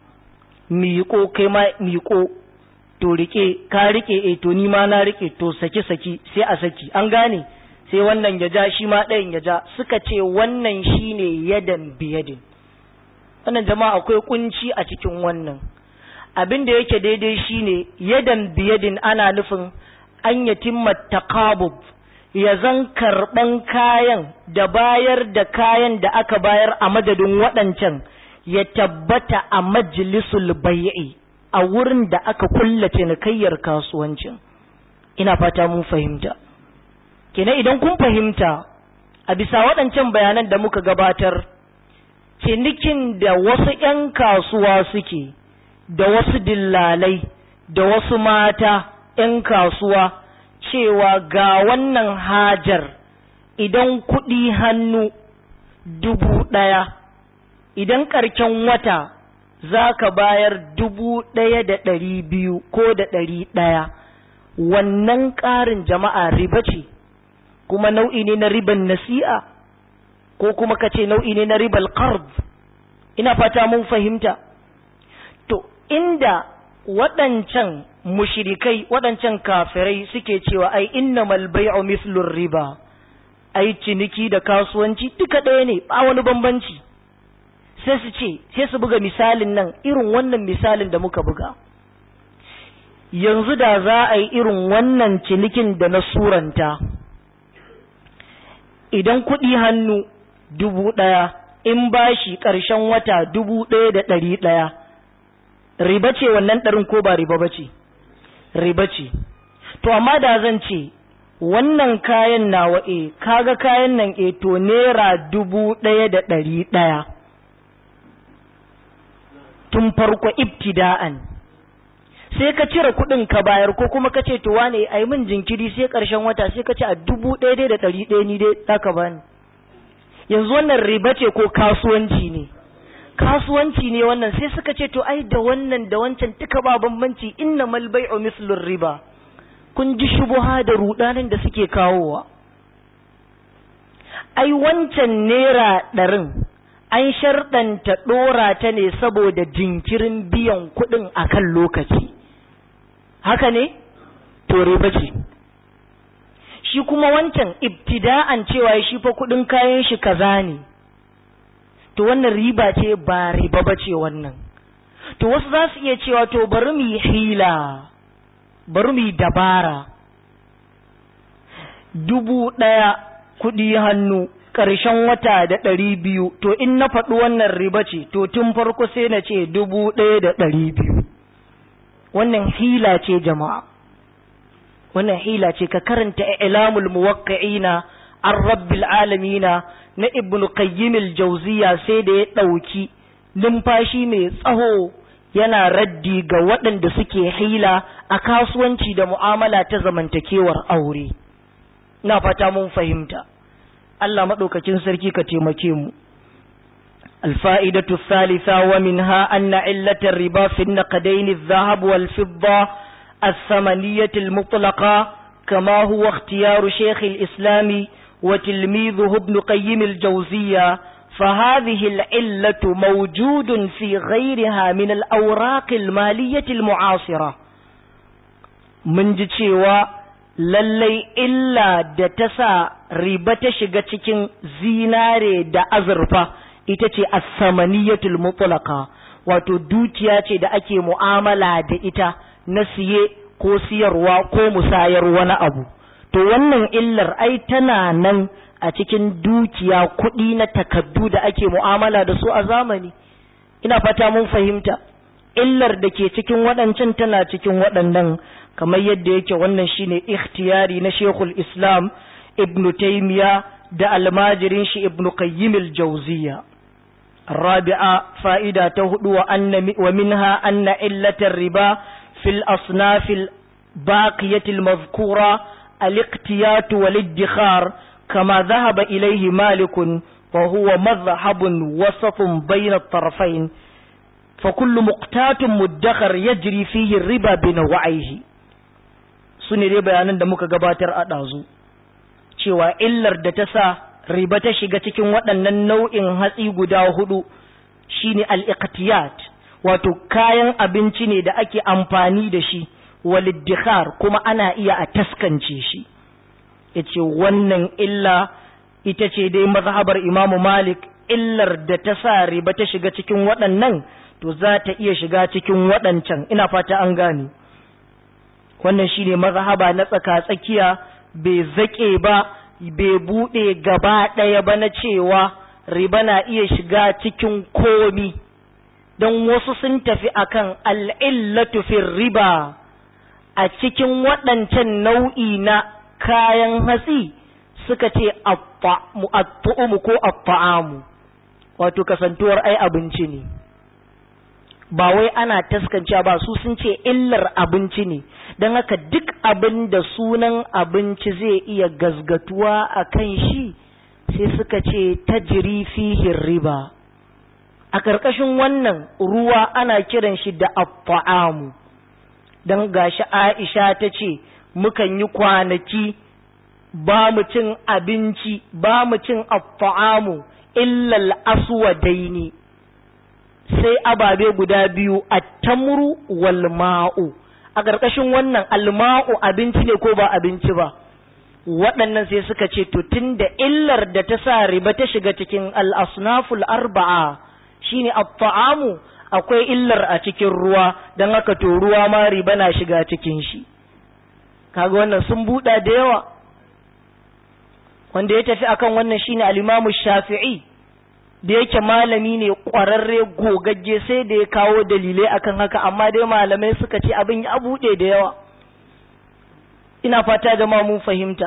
[SPEAKER 1] miƙo kai ma miƙo to rike ka rike eh to ni ma na rike to saki saki sai a saki an gane sai wannan ya ja shi ma ɗayan ya ja suka ce wannan shine yadan biyadin wannan jama'a akwai kunci a cikin wannan abin da yake daidai shine yadan biyadin ana nufin an yatimma taqabub ya zan karɓan kayan da bayar da kayan da aka bayar a madadin waɗancan ya tabbata a majlisul bai'i a wurin da aka kulla cinikayyar kasuwancin ina fata mun fahimta kenan idan kun fahimta a bisa waɗancan bayanan da muka gabatar cinikin da wasu ‘yan kasuwa suke da wasu dillalai da wasu mata ‘yan kasuwa cewa ga wannan hajar idan kuɗi hannu dubu ɗaya idan ƙarken wata za ka bayar dubu ɗaya da ɗari biyu ko da ɗari ɗaya wannan ƙarin jama'a riba ce kuma nau'i ne na riban nasi'a ko kuma ka ce nau'i ne na ribal qard ina fata mun fahimta to inda waɗancan mushrikai waɗancan kafirai suke cewa ai innamal bai'u mislur riba ai ciniki da kasuwanci duka ɗaya ne ba wani bambanci sai su ce sai su buga misalin nan irin wannan misalin da muka buga yanzu da za a yi irin wannan cinikin da na suranta idan kuɗi hannu dubu ɗaya in bashi ƙarshen wata dubu ɗaya da ɗari ɗaya riba ce wannan ɗarin ko ba riba ba ce riba ce to amma da zan ce wannan kayan nawa e kaga kayan nan e to naira dubu ɗaya da ɗari ɗaya tun farko ibtida'an sai ka cire kuɗin ka bayar ko kuma ka ce to wane ai min jinkiri sai ƙarshen wata sai ka ce a dubu ɗaya da ɗari ɗaya ni dai ɗaka bani yanzu wannan riba ce ko kasuwanci ne kasuwanci ne wannan sai suka ce to ai da wannan da wancan duka ba bambanci inna mal bai'u mislur riba kun ji shubuha da rudanin da suke kawowa ai wancan naira ɗarin an sharɗanta ɗora ta ne saboda jinkirin biyan kuɗin a kan lokaci haka ne to riba ce shi kuma wancan ibtida'an cewa shi fa kuɗin kayan shi kaza ne to wannan riba ce ba riba ba ce wannan to wasu za su iya cewa to bari mu yi hila bari mu yi dabara dubu ɗaya kuɗi hannu ƙarshen wata da ɗari biyu to in na faɗi wannan riba ce to tun farko sai na ce dubu ɗaya da ɗari biyu wannan hila ce jama'a wannan hila ce ka karanta ilamul muwaqqi'ina an rabbil alamina na ibnu qayyim al-jawziya sai da ya ɗauki numfashi mai tsaho yana raddi ga waɗanda suke hila a kasuwanci da mu'amala ta zamantakewar aure na fata mun fahimta Allah maɗaukakin sarki ka taimake mu الفائدة الثالثة ومنها أن علة الربا في النقدين الذهب والفضة الثمنية المطلقة كما هو اختيار شيخ الإسلام وتلميذه ابن قيم الجوزية فهذه العلة موجود في غيرها من الأوراق المالية المعاصرة من جتشيوا lallai illa da ta sa riba ta shiga cikin zinare da azurfa ita ce as-samaniyatul mutlaqa wato dukiya ce da ake mu'amala da ita na siye ko siyarwa ko musayar wani abu to wannan illar ai tana nan a cikin dukiya kuɗi na takaddu da ake mu'amala da su a zamani ina fata mun fahimta illar da ke cikin waɗancan tana cikin waɗannan kamar yadda yake wannan shine ikhtiyari na Sheikhul Islam Ibn Taymiya da almajirin shi Ibn Qayyim al-Jawziyya الرابعة فائدة تهد وأن ومنها أن علة الربا في الأصناف الباقية المذكورة الاقتيات والادخار كما ذهب إليه مالك وهو مذهب وسط بين الطرفين فكل مقتات مدخر يجري فيه الربا بنوعيه sune dai bayanan da muka gabatar a ɗazu cewa illar da ta sa riba ta shiga cikin waɗannan nau'in hatsi guda hudu shine al-iqtiyat wato kayan abinci ne da ake amfani da shi waliddikar kuma ana iya a taskance shi yace wannan illa ita ce dai mazhabar Imam Malik illar da ta sa riba ta shiga cikin waɗannan to za ta iya shiga cikin waɗancan ina fata an gane wannan shine mazhaba na tsaka-tsakiya bai zaƙe ba bai buɗe gaba ɗaya ba na cewa riba na iya shiga cikin komi don wasu sun tafi akan al'illatu fi riba a cikin waɗancan nau'i na kayan hatsi suka ce attu'umu ko atta'amu wato kasantuwar ai abinci ne ba wai ana taskance ba su sun ce illar abinci ne don haka duk abin da sunan abinci zai iya gazgatuwa a kan shi sai suka ce ta jiri fihin riba a ƙarƙashin wannan ruwa ana kiran shi da affa'amu don gashi aisha ta ce mukan yi kwanaki ba mu cin abinci ba mu cin affa'amu illal aswadaini sai ababe guda biyu at-tamru wal ma'u a ƙarƙashin wannan alma'u abinci ne ko ba abinci ba waɗannan sai suka ce to tunda illar da ta sa riba ta shiga cikin al-asnaful arba'a shine at-ta'amu akwai illar a cikin ruwa don haka to ruwa ma riba na shiga cikin shi kaga wannan sun buɗa da yawa wanda ya tafi akan wannan shine al-Imam Shafi'i da yake malami ne ƙwararre gogagge sai da ya kawo dalilai akan haka amma dai malamai suka ce abin ya buɗe da yawa ina fata da mun fahimta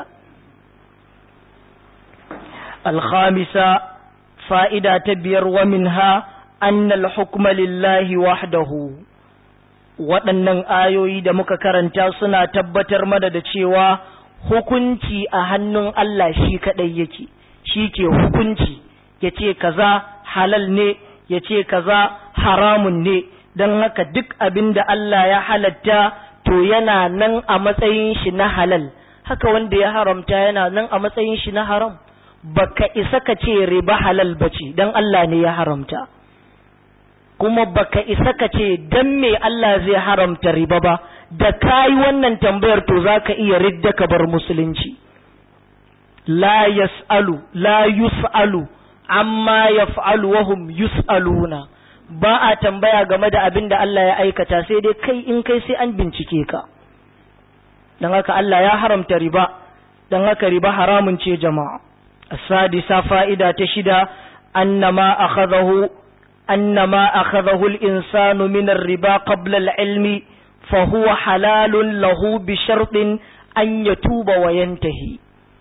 [SPEAKER 1] الخامسة فائدة تبير ومنها أن الحكم لله وحده waɗannan ayoyi da muka karanta suna tabbatar mana da cewa hukunci a hannun Allah shi kaɗai yake shi ke hukunci ya ce kaza halal ne ya ce kaza haramun ne don haka duk abin da Allah ya halatta to yana nan a matsayin shi na halal haka wanda ya haramta yana nan a matsayin shi na haram baka isa ka ce riba halal bace don Allah ne ya haramta kuma baka isa ka ce dan me Allah zai haramta riba ba da kayi wannan tambayar to zaka iya ridda ka bar musulunci la yas'alu la yus'alu amma yaf'alu wa hum yus'aluna ba a tambaya game da abin da Allah ya aikata sai dai kai in kai sai an bincike ka don haka Allah ya haramta riba don haka riba haramun ce jama'a asadisa fa'ida ta shida annama akhadahu annama akhadahu al-insanu min ar-riba qabla al-ilmi fa huwa halalun lahu bi shartin an yatuba wa yantahi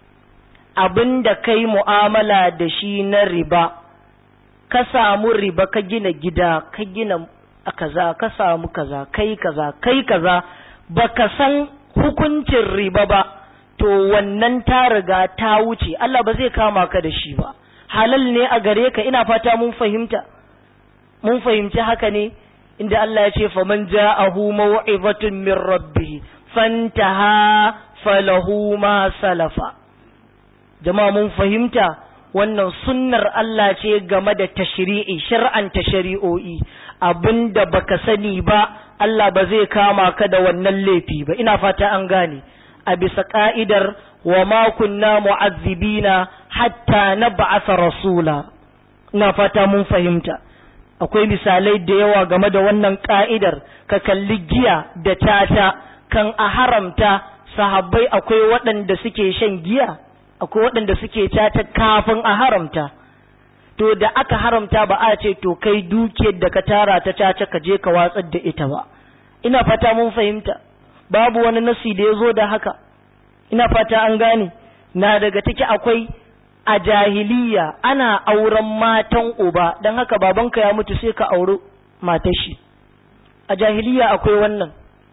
[SPEAKER 1] abinda kai mu'amala da shi na riba ka samu riba ka gina gida ka gina kaza ka samu kaza kai kaza kai kaza baka san hukuncin riba ba to wannan ta riga ta wuce Allah ba zai kama ka da shi ba halal ne a gare ka ina fata mun fahimta mun fahimci haka ne inda Allah ya ce faman ja'ahu maw'izatun min rabbih fantaha falahu ma salafa jama'a mun fahimta wannan sunnar Allah ce game da tashri'i shar'anta shari'o'i abinda baka sani ba Allah ba zai kama ka da wannan laifi ba ina fata an gane a bisa ka'idar wa ma kunna mu'azzibina hatta nab'atha rasula ina fata mun fahimta akwai misalai da yawa game da wannan ka'idar ka kalli giya da tata kan a haramta sahabbai akwai waɗanda suke shan giya akwai waɗanda suke tata kafin a haramta to da aka haramta ba a ce to kai dukiyar da ka tara ta caca ka je ka watsar da ita ba ina fata mun fahimta babu wani nasi da ya zo da haka ina fata an gane na daga ciki akwai a jahiliya ana auren matan uba don haka babanka ya mutu sai ka auri matar shi a jahiliya akwai wannan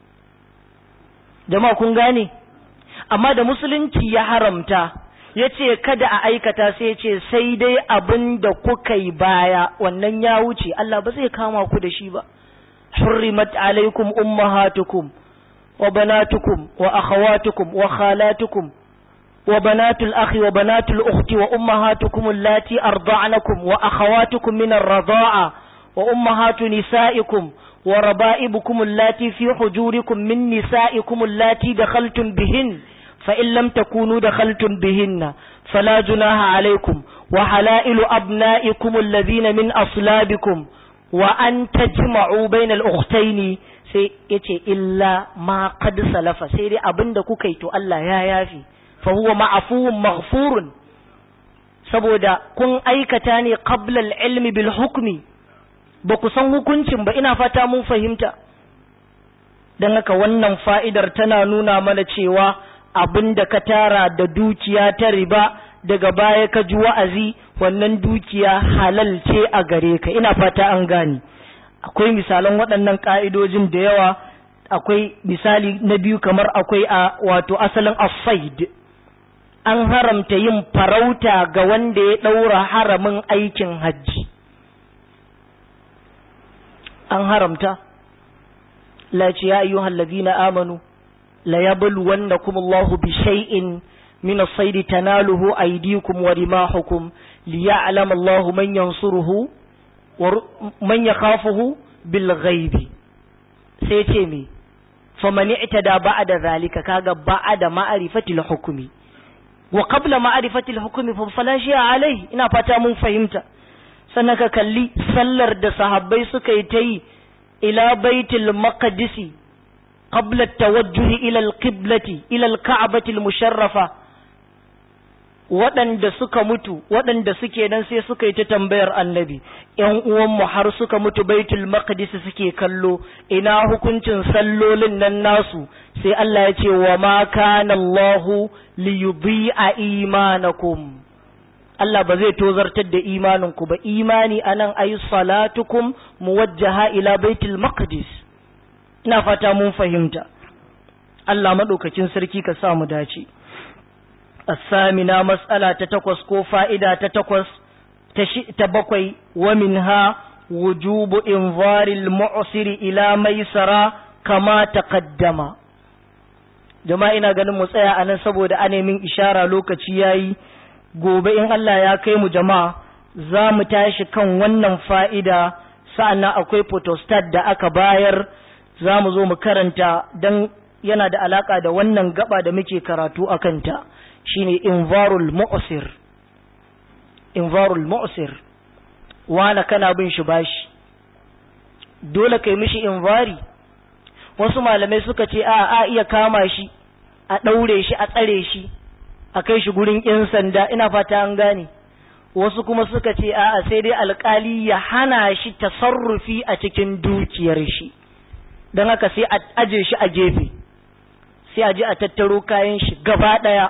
[SPEAKER 1] jama'a kun gane amma da musulunci ya haramta ya ce kada a aikata sai ya ce sai dai abin da kuka yi baya wannan ya wuce Allah ba zai kama ku da shi ba hurrimat alaikum ummahatukum wa banatukum wa akhawatukum wa khalatukum wa banatul akhi wa banatul ukhti wa ummahatukum allati arda'nakum wa akhawatukum min ar-radha'a wa ummahatu nisaikum wa raba'ibukum allati fi hujurikum min nisaikum allati dakhaltum bihin فإن لم تكونوا دخلتم بهن فلا جناح عليكم وحلائل أبنائكم الذين من أصلابكم وأن تجمعوا بين الأختين sai yace illa ma qad salafa sai dai abinda kuka yi to Allah ya yafi fa huwa ma'fuun maghfurun saboda kun aikata ne qabla al-ilmi bil hukmi ba ku san hukuncin ba ina fata mun fahimta dan haka wannan fa'idar tana nuna mana cewa abin da ka tara da dukiya ta riba daga baya ka ji wa'azi wannan dukiya halal ce a gare ka ina fata an gane akwai misalan waɗannan ƙa'idojin da yawa akwai misali na biyu kamar akwai a wato asalin asaid an haramta yin farauta ga wanda ya ɗaura haramin aikin hajji an haramta la ce ya ayyuhal ladina amanu ليبلونكم الله بشيء من الصيد تناله أيديكم ورماحكم ليعلم الله من ينصره ومن يخافه بالغيب سيتيمي فمن اعتدى بعد ذلك كاغا بعد معرفة الحكم وقبل معرفة الحكم فلا شيء عليه ina fata mun fahimta sannan ka kalli sallar da sahabbai suka yi ta yi ila baitul maqdisi قبل التوجه إلى القبلة إلى الكعبة المشرفة waɗanda suka mutu waɗanda suke nan sai suka yi ta tambayar annabi ‘yan uwanmu har suka mutu baitul maqdis suke kallo ina hukuncin sallolin nan nasu sai Allah ya ce wa ma kana Allahu li yudhi'a imanakum Allah ba zai tozartar da imaninku ba imani anan ayi salatukum muwajjaha ila baitul maqdis ina fata mun fahimta Allah maɗaukakin sarki ka sa mu dace asamina mas'ala ta takwas ko fa'ida ta takwas ta bakwai wa minha wujubu invaril mu'siri ila maisara kama taqaddama jama'a ina ganin mu tsaya anan saboda anemin ishara lokaci yayi gobe in Allah ya kai mu jama'a za mu tashi kan wannan fa'ida sa'annan akwai photostat da aka bayar za mu zo mu karanta don yana da alaka da wannan gaba da muke karatu a kanta shine invarul mu'sir invarul mu'sir wala kana bin shi bashi dole kai mishi invari wasu malamai suka ce a a iya kama shi a ɗaure shi a tsare shi a kai shi gurin 'yan sanda ina fata an gane wasu kuma suka ce a'a sai dai alkali ya hana shi tasarrufi a cikin dukiyar shi don haka sai a aje shi a gefe sai a je a tattaro kayan shi gaba ɗaya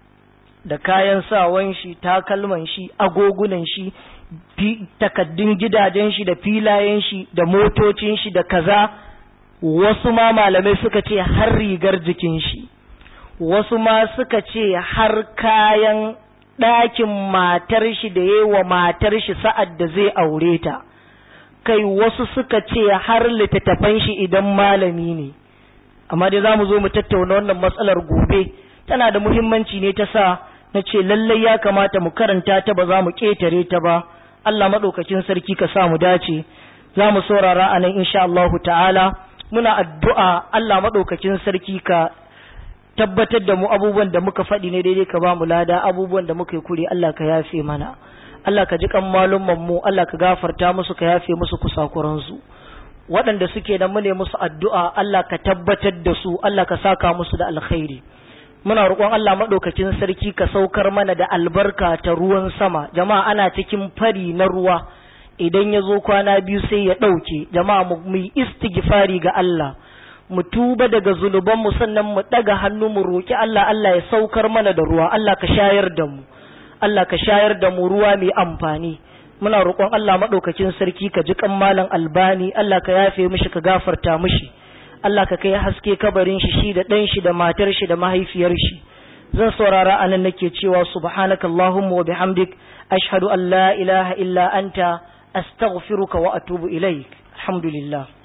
[SPEAKER 1] da kayan sawan shi takalman shi agogunan shi takaddun gidajen shi da filayen shi da motocin shi da kaza wasu ma malamai suka ce har rigar jikin shi wasu ma suka ce har kayan ɗakin matar shi da yi wa matar shi sa'ad da zai aure ta kai wasu suka ce har littattafan shi idan malami ne amma dai za mu zo mu tattauna wannan matsalar gobe tana da muhimmanci ne ta sa na ce lallai ya kamata mu karanta ta ba za mu ƙetare ta ba Allah maɗaukakin sarki ka sa mu dace za mu saurara a nan insha Allah ta'ala muna addu'a Allah maɗaukakin sarki ka tabbatar da mu abubuwan da muka faɗi ne daidai ka ba mu lada abubuwan da muka yi kure Allah ka yafe mana Allah ka ji kan malumman mu Allah ka gafarta musu ka yafe musu kusakuransu waɗanda suke da mu ne musu addu'a Allah ka tabbatar da su Allah ka saka musu da alkhairi muna roƙon Allah maɗaukakin sarki ka saukar mana da albarka ta ruwan sama jama'a ana cikin fari na ruwa idan ya zo kwana biyu sai ya ɗauke jama'a mu yi istighfari ga Allah mu tuba daga zunubanmu sannan mu ɗaga hannu mu roƙi Allah Allah ya saukar mana da ruwa Allah ka shayar da mu Allah ka shayar da mu ruwa mai amfani muna roƙon Allah maɗaukakin sarki ka ji kan malam albani Allah ka yafe mishi ka gafarta mishi Allah ka kai haske kabarin shi shi da ɗan shi da matar shi da mahaifiyar shi zan saurara anan nake cewa subhanakallahumma wa bihamdik ashhadu an la ilaha illa anta astaghfiruka wa atubu ilaik alhamdulillah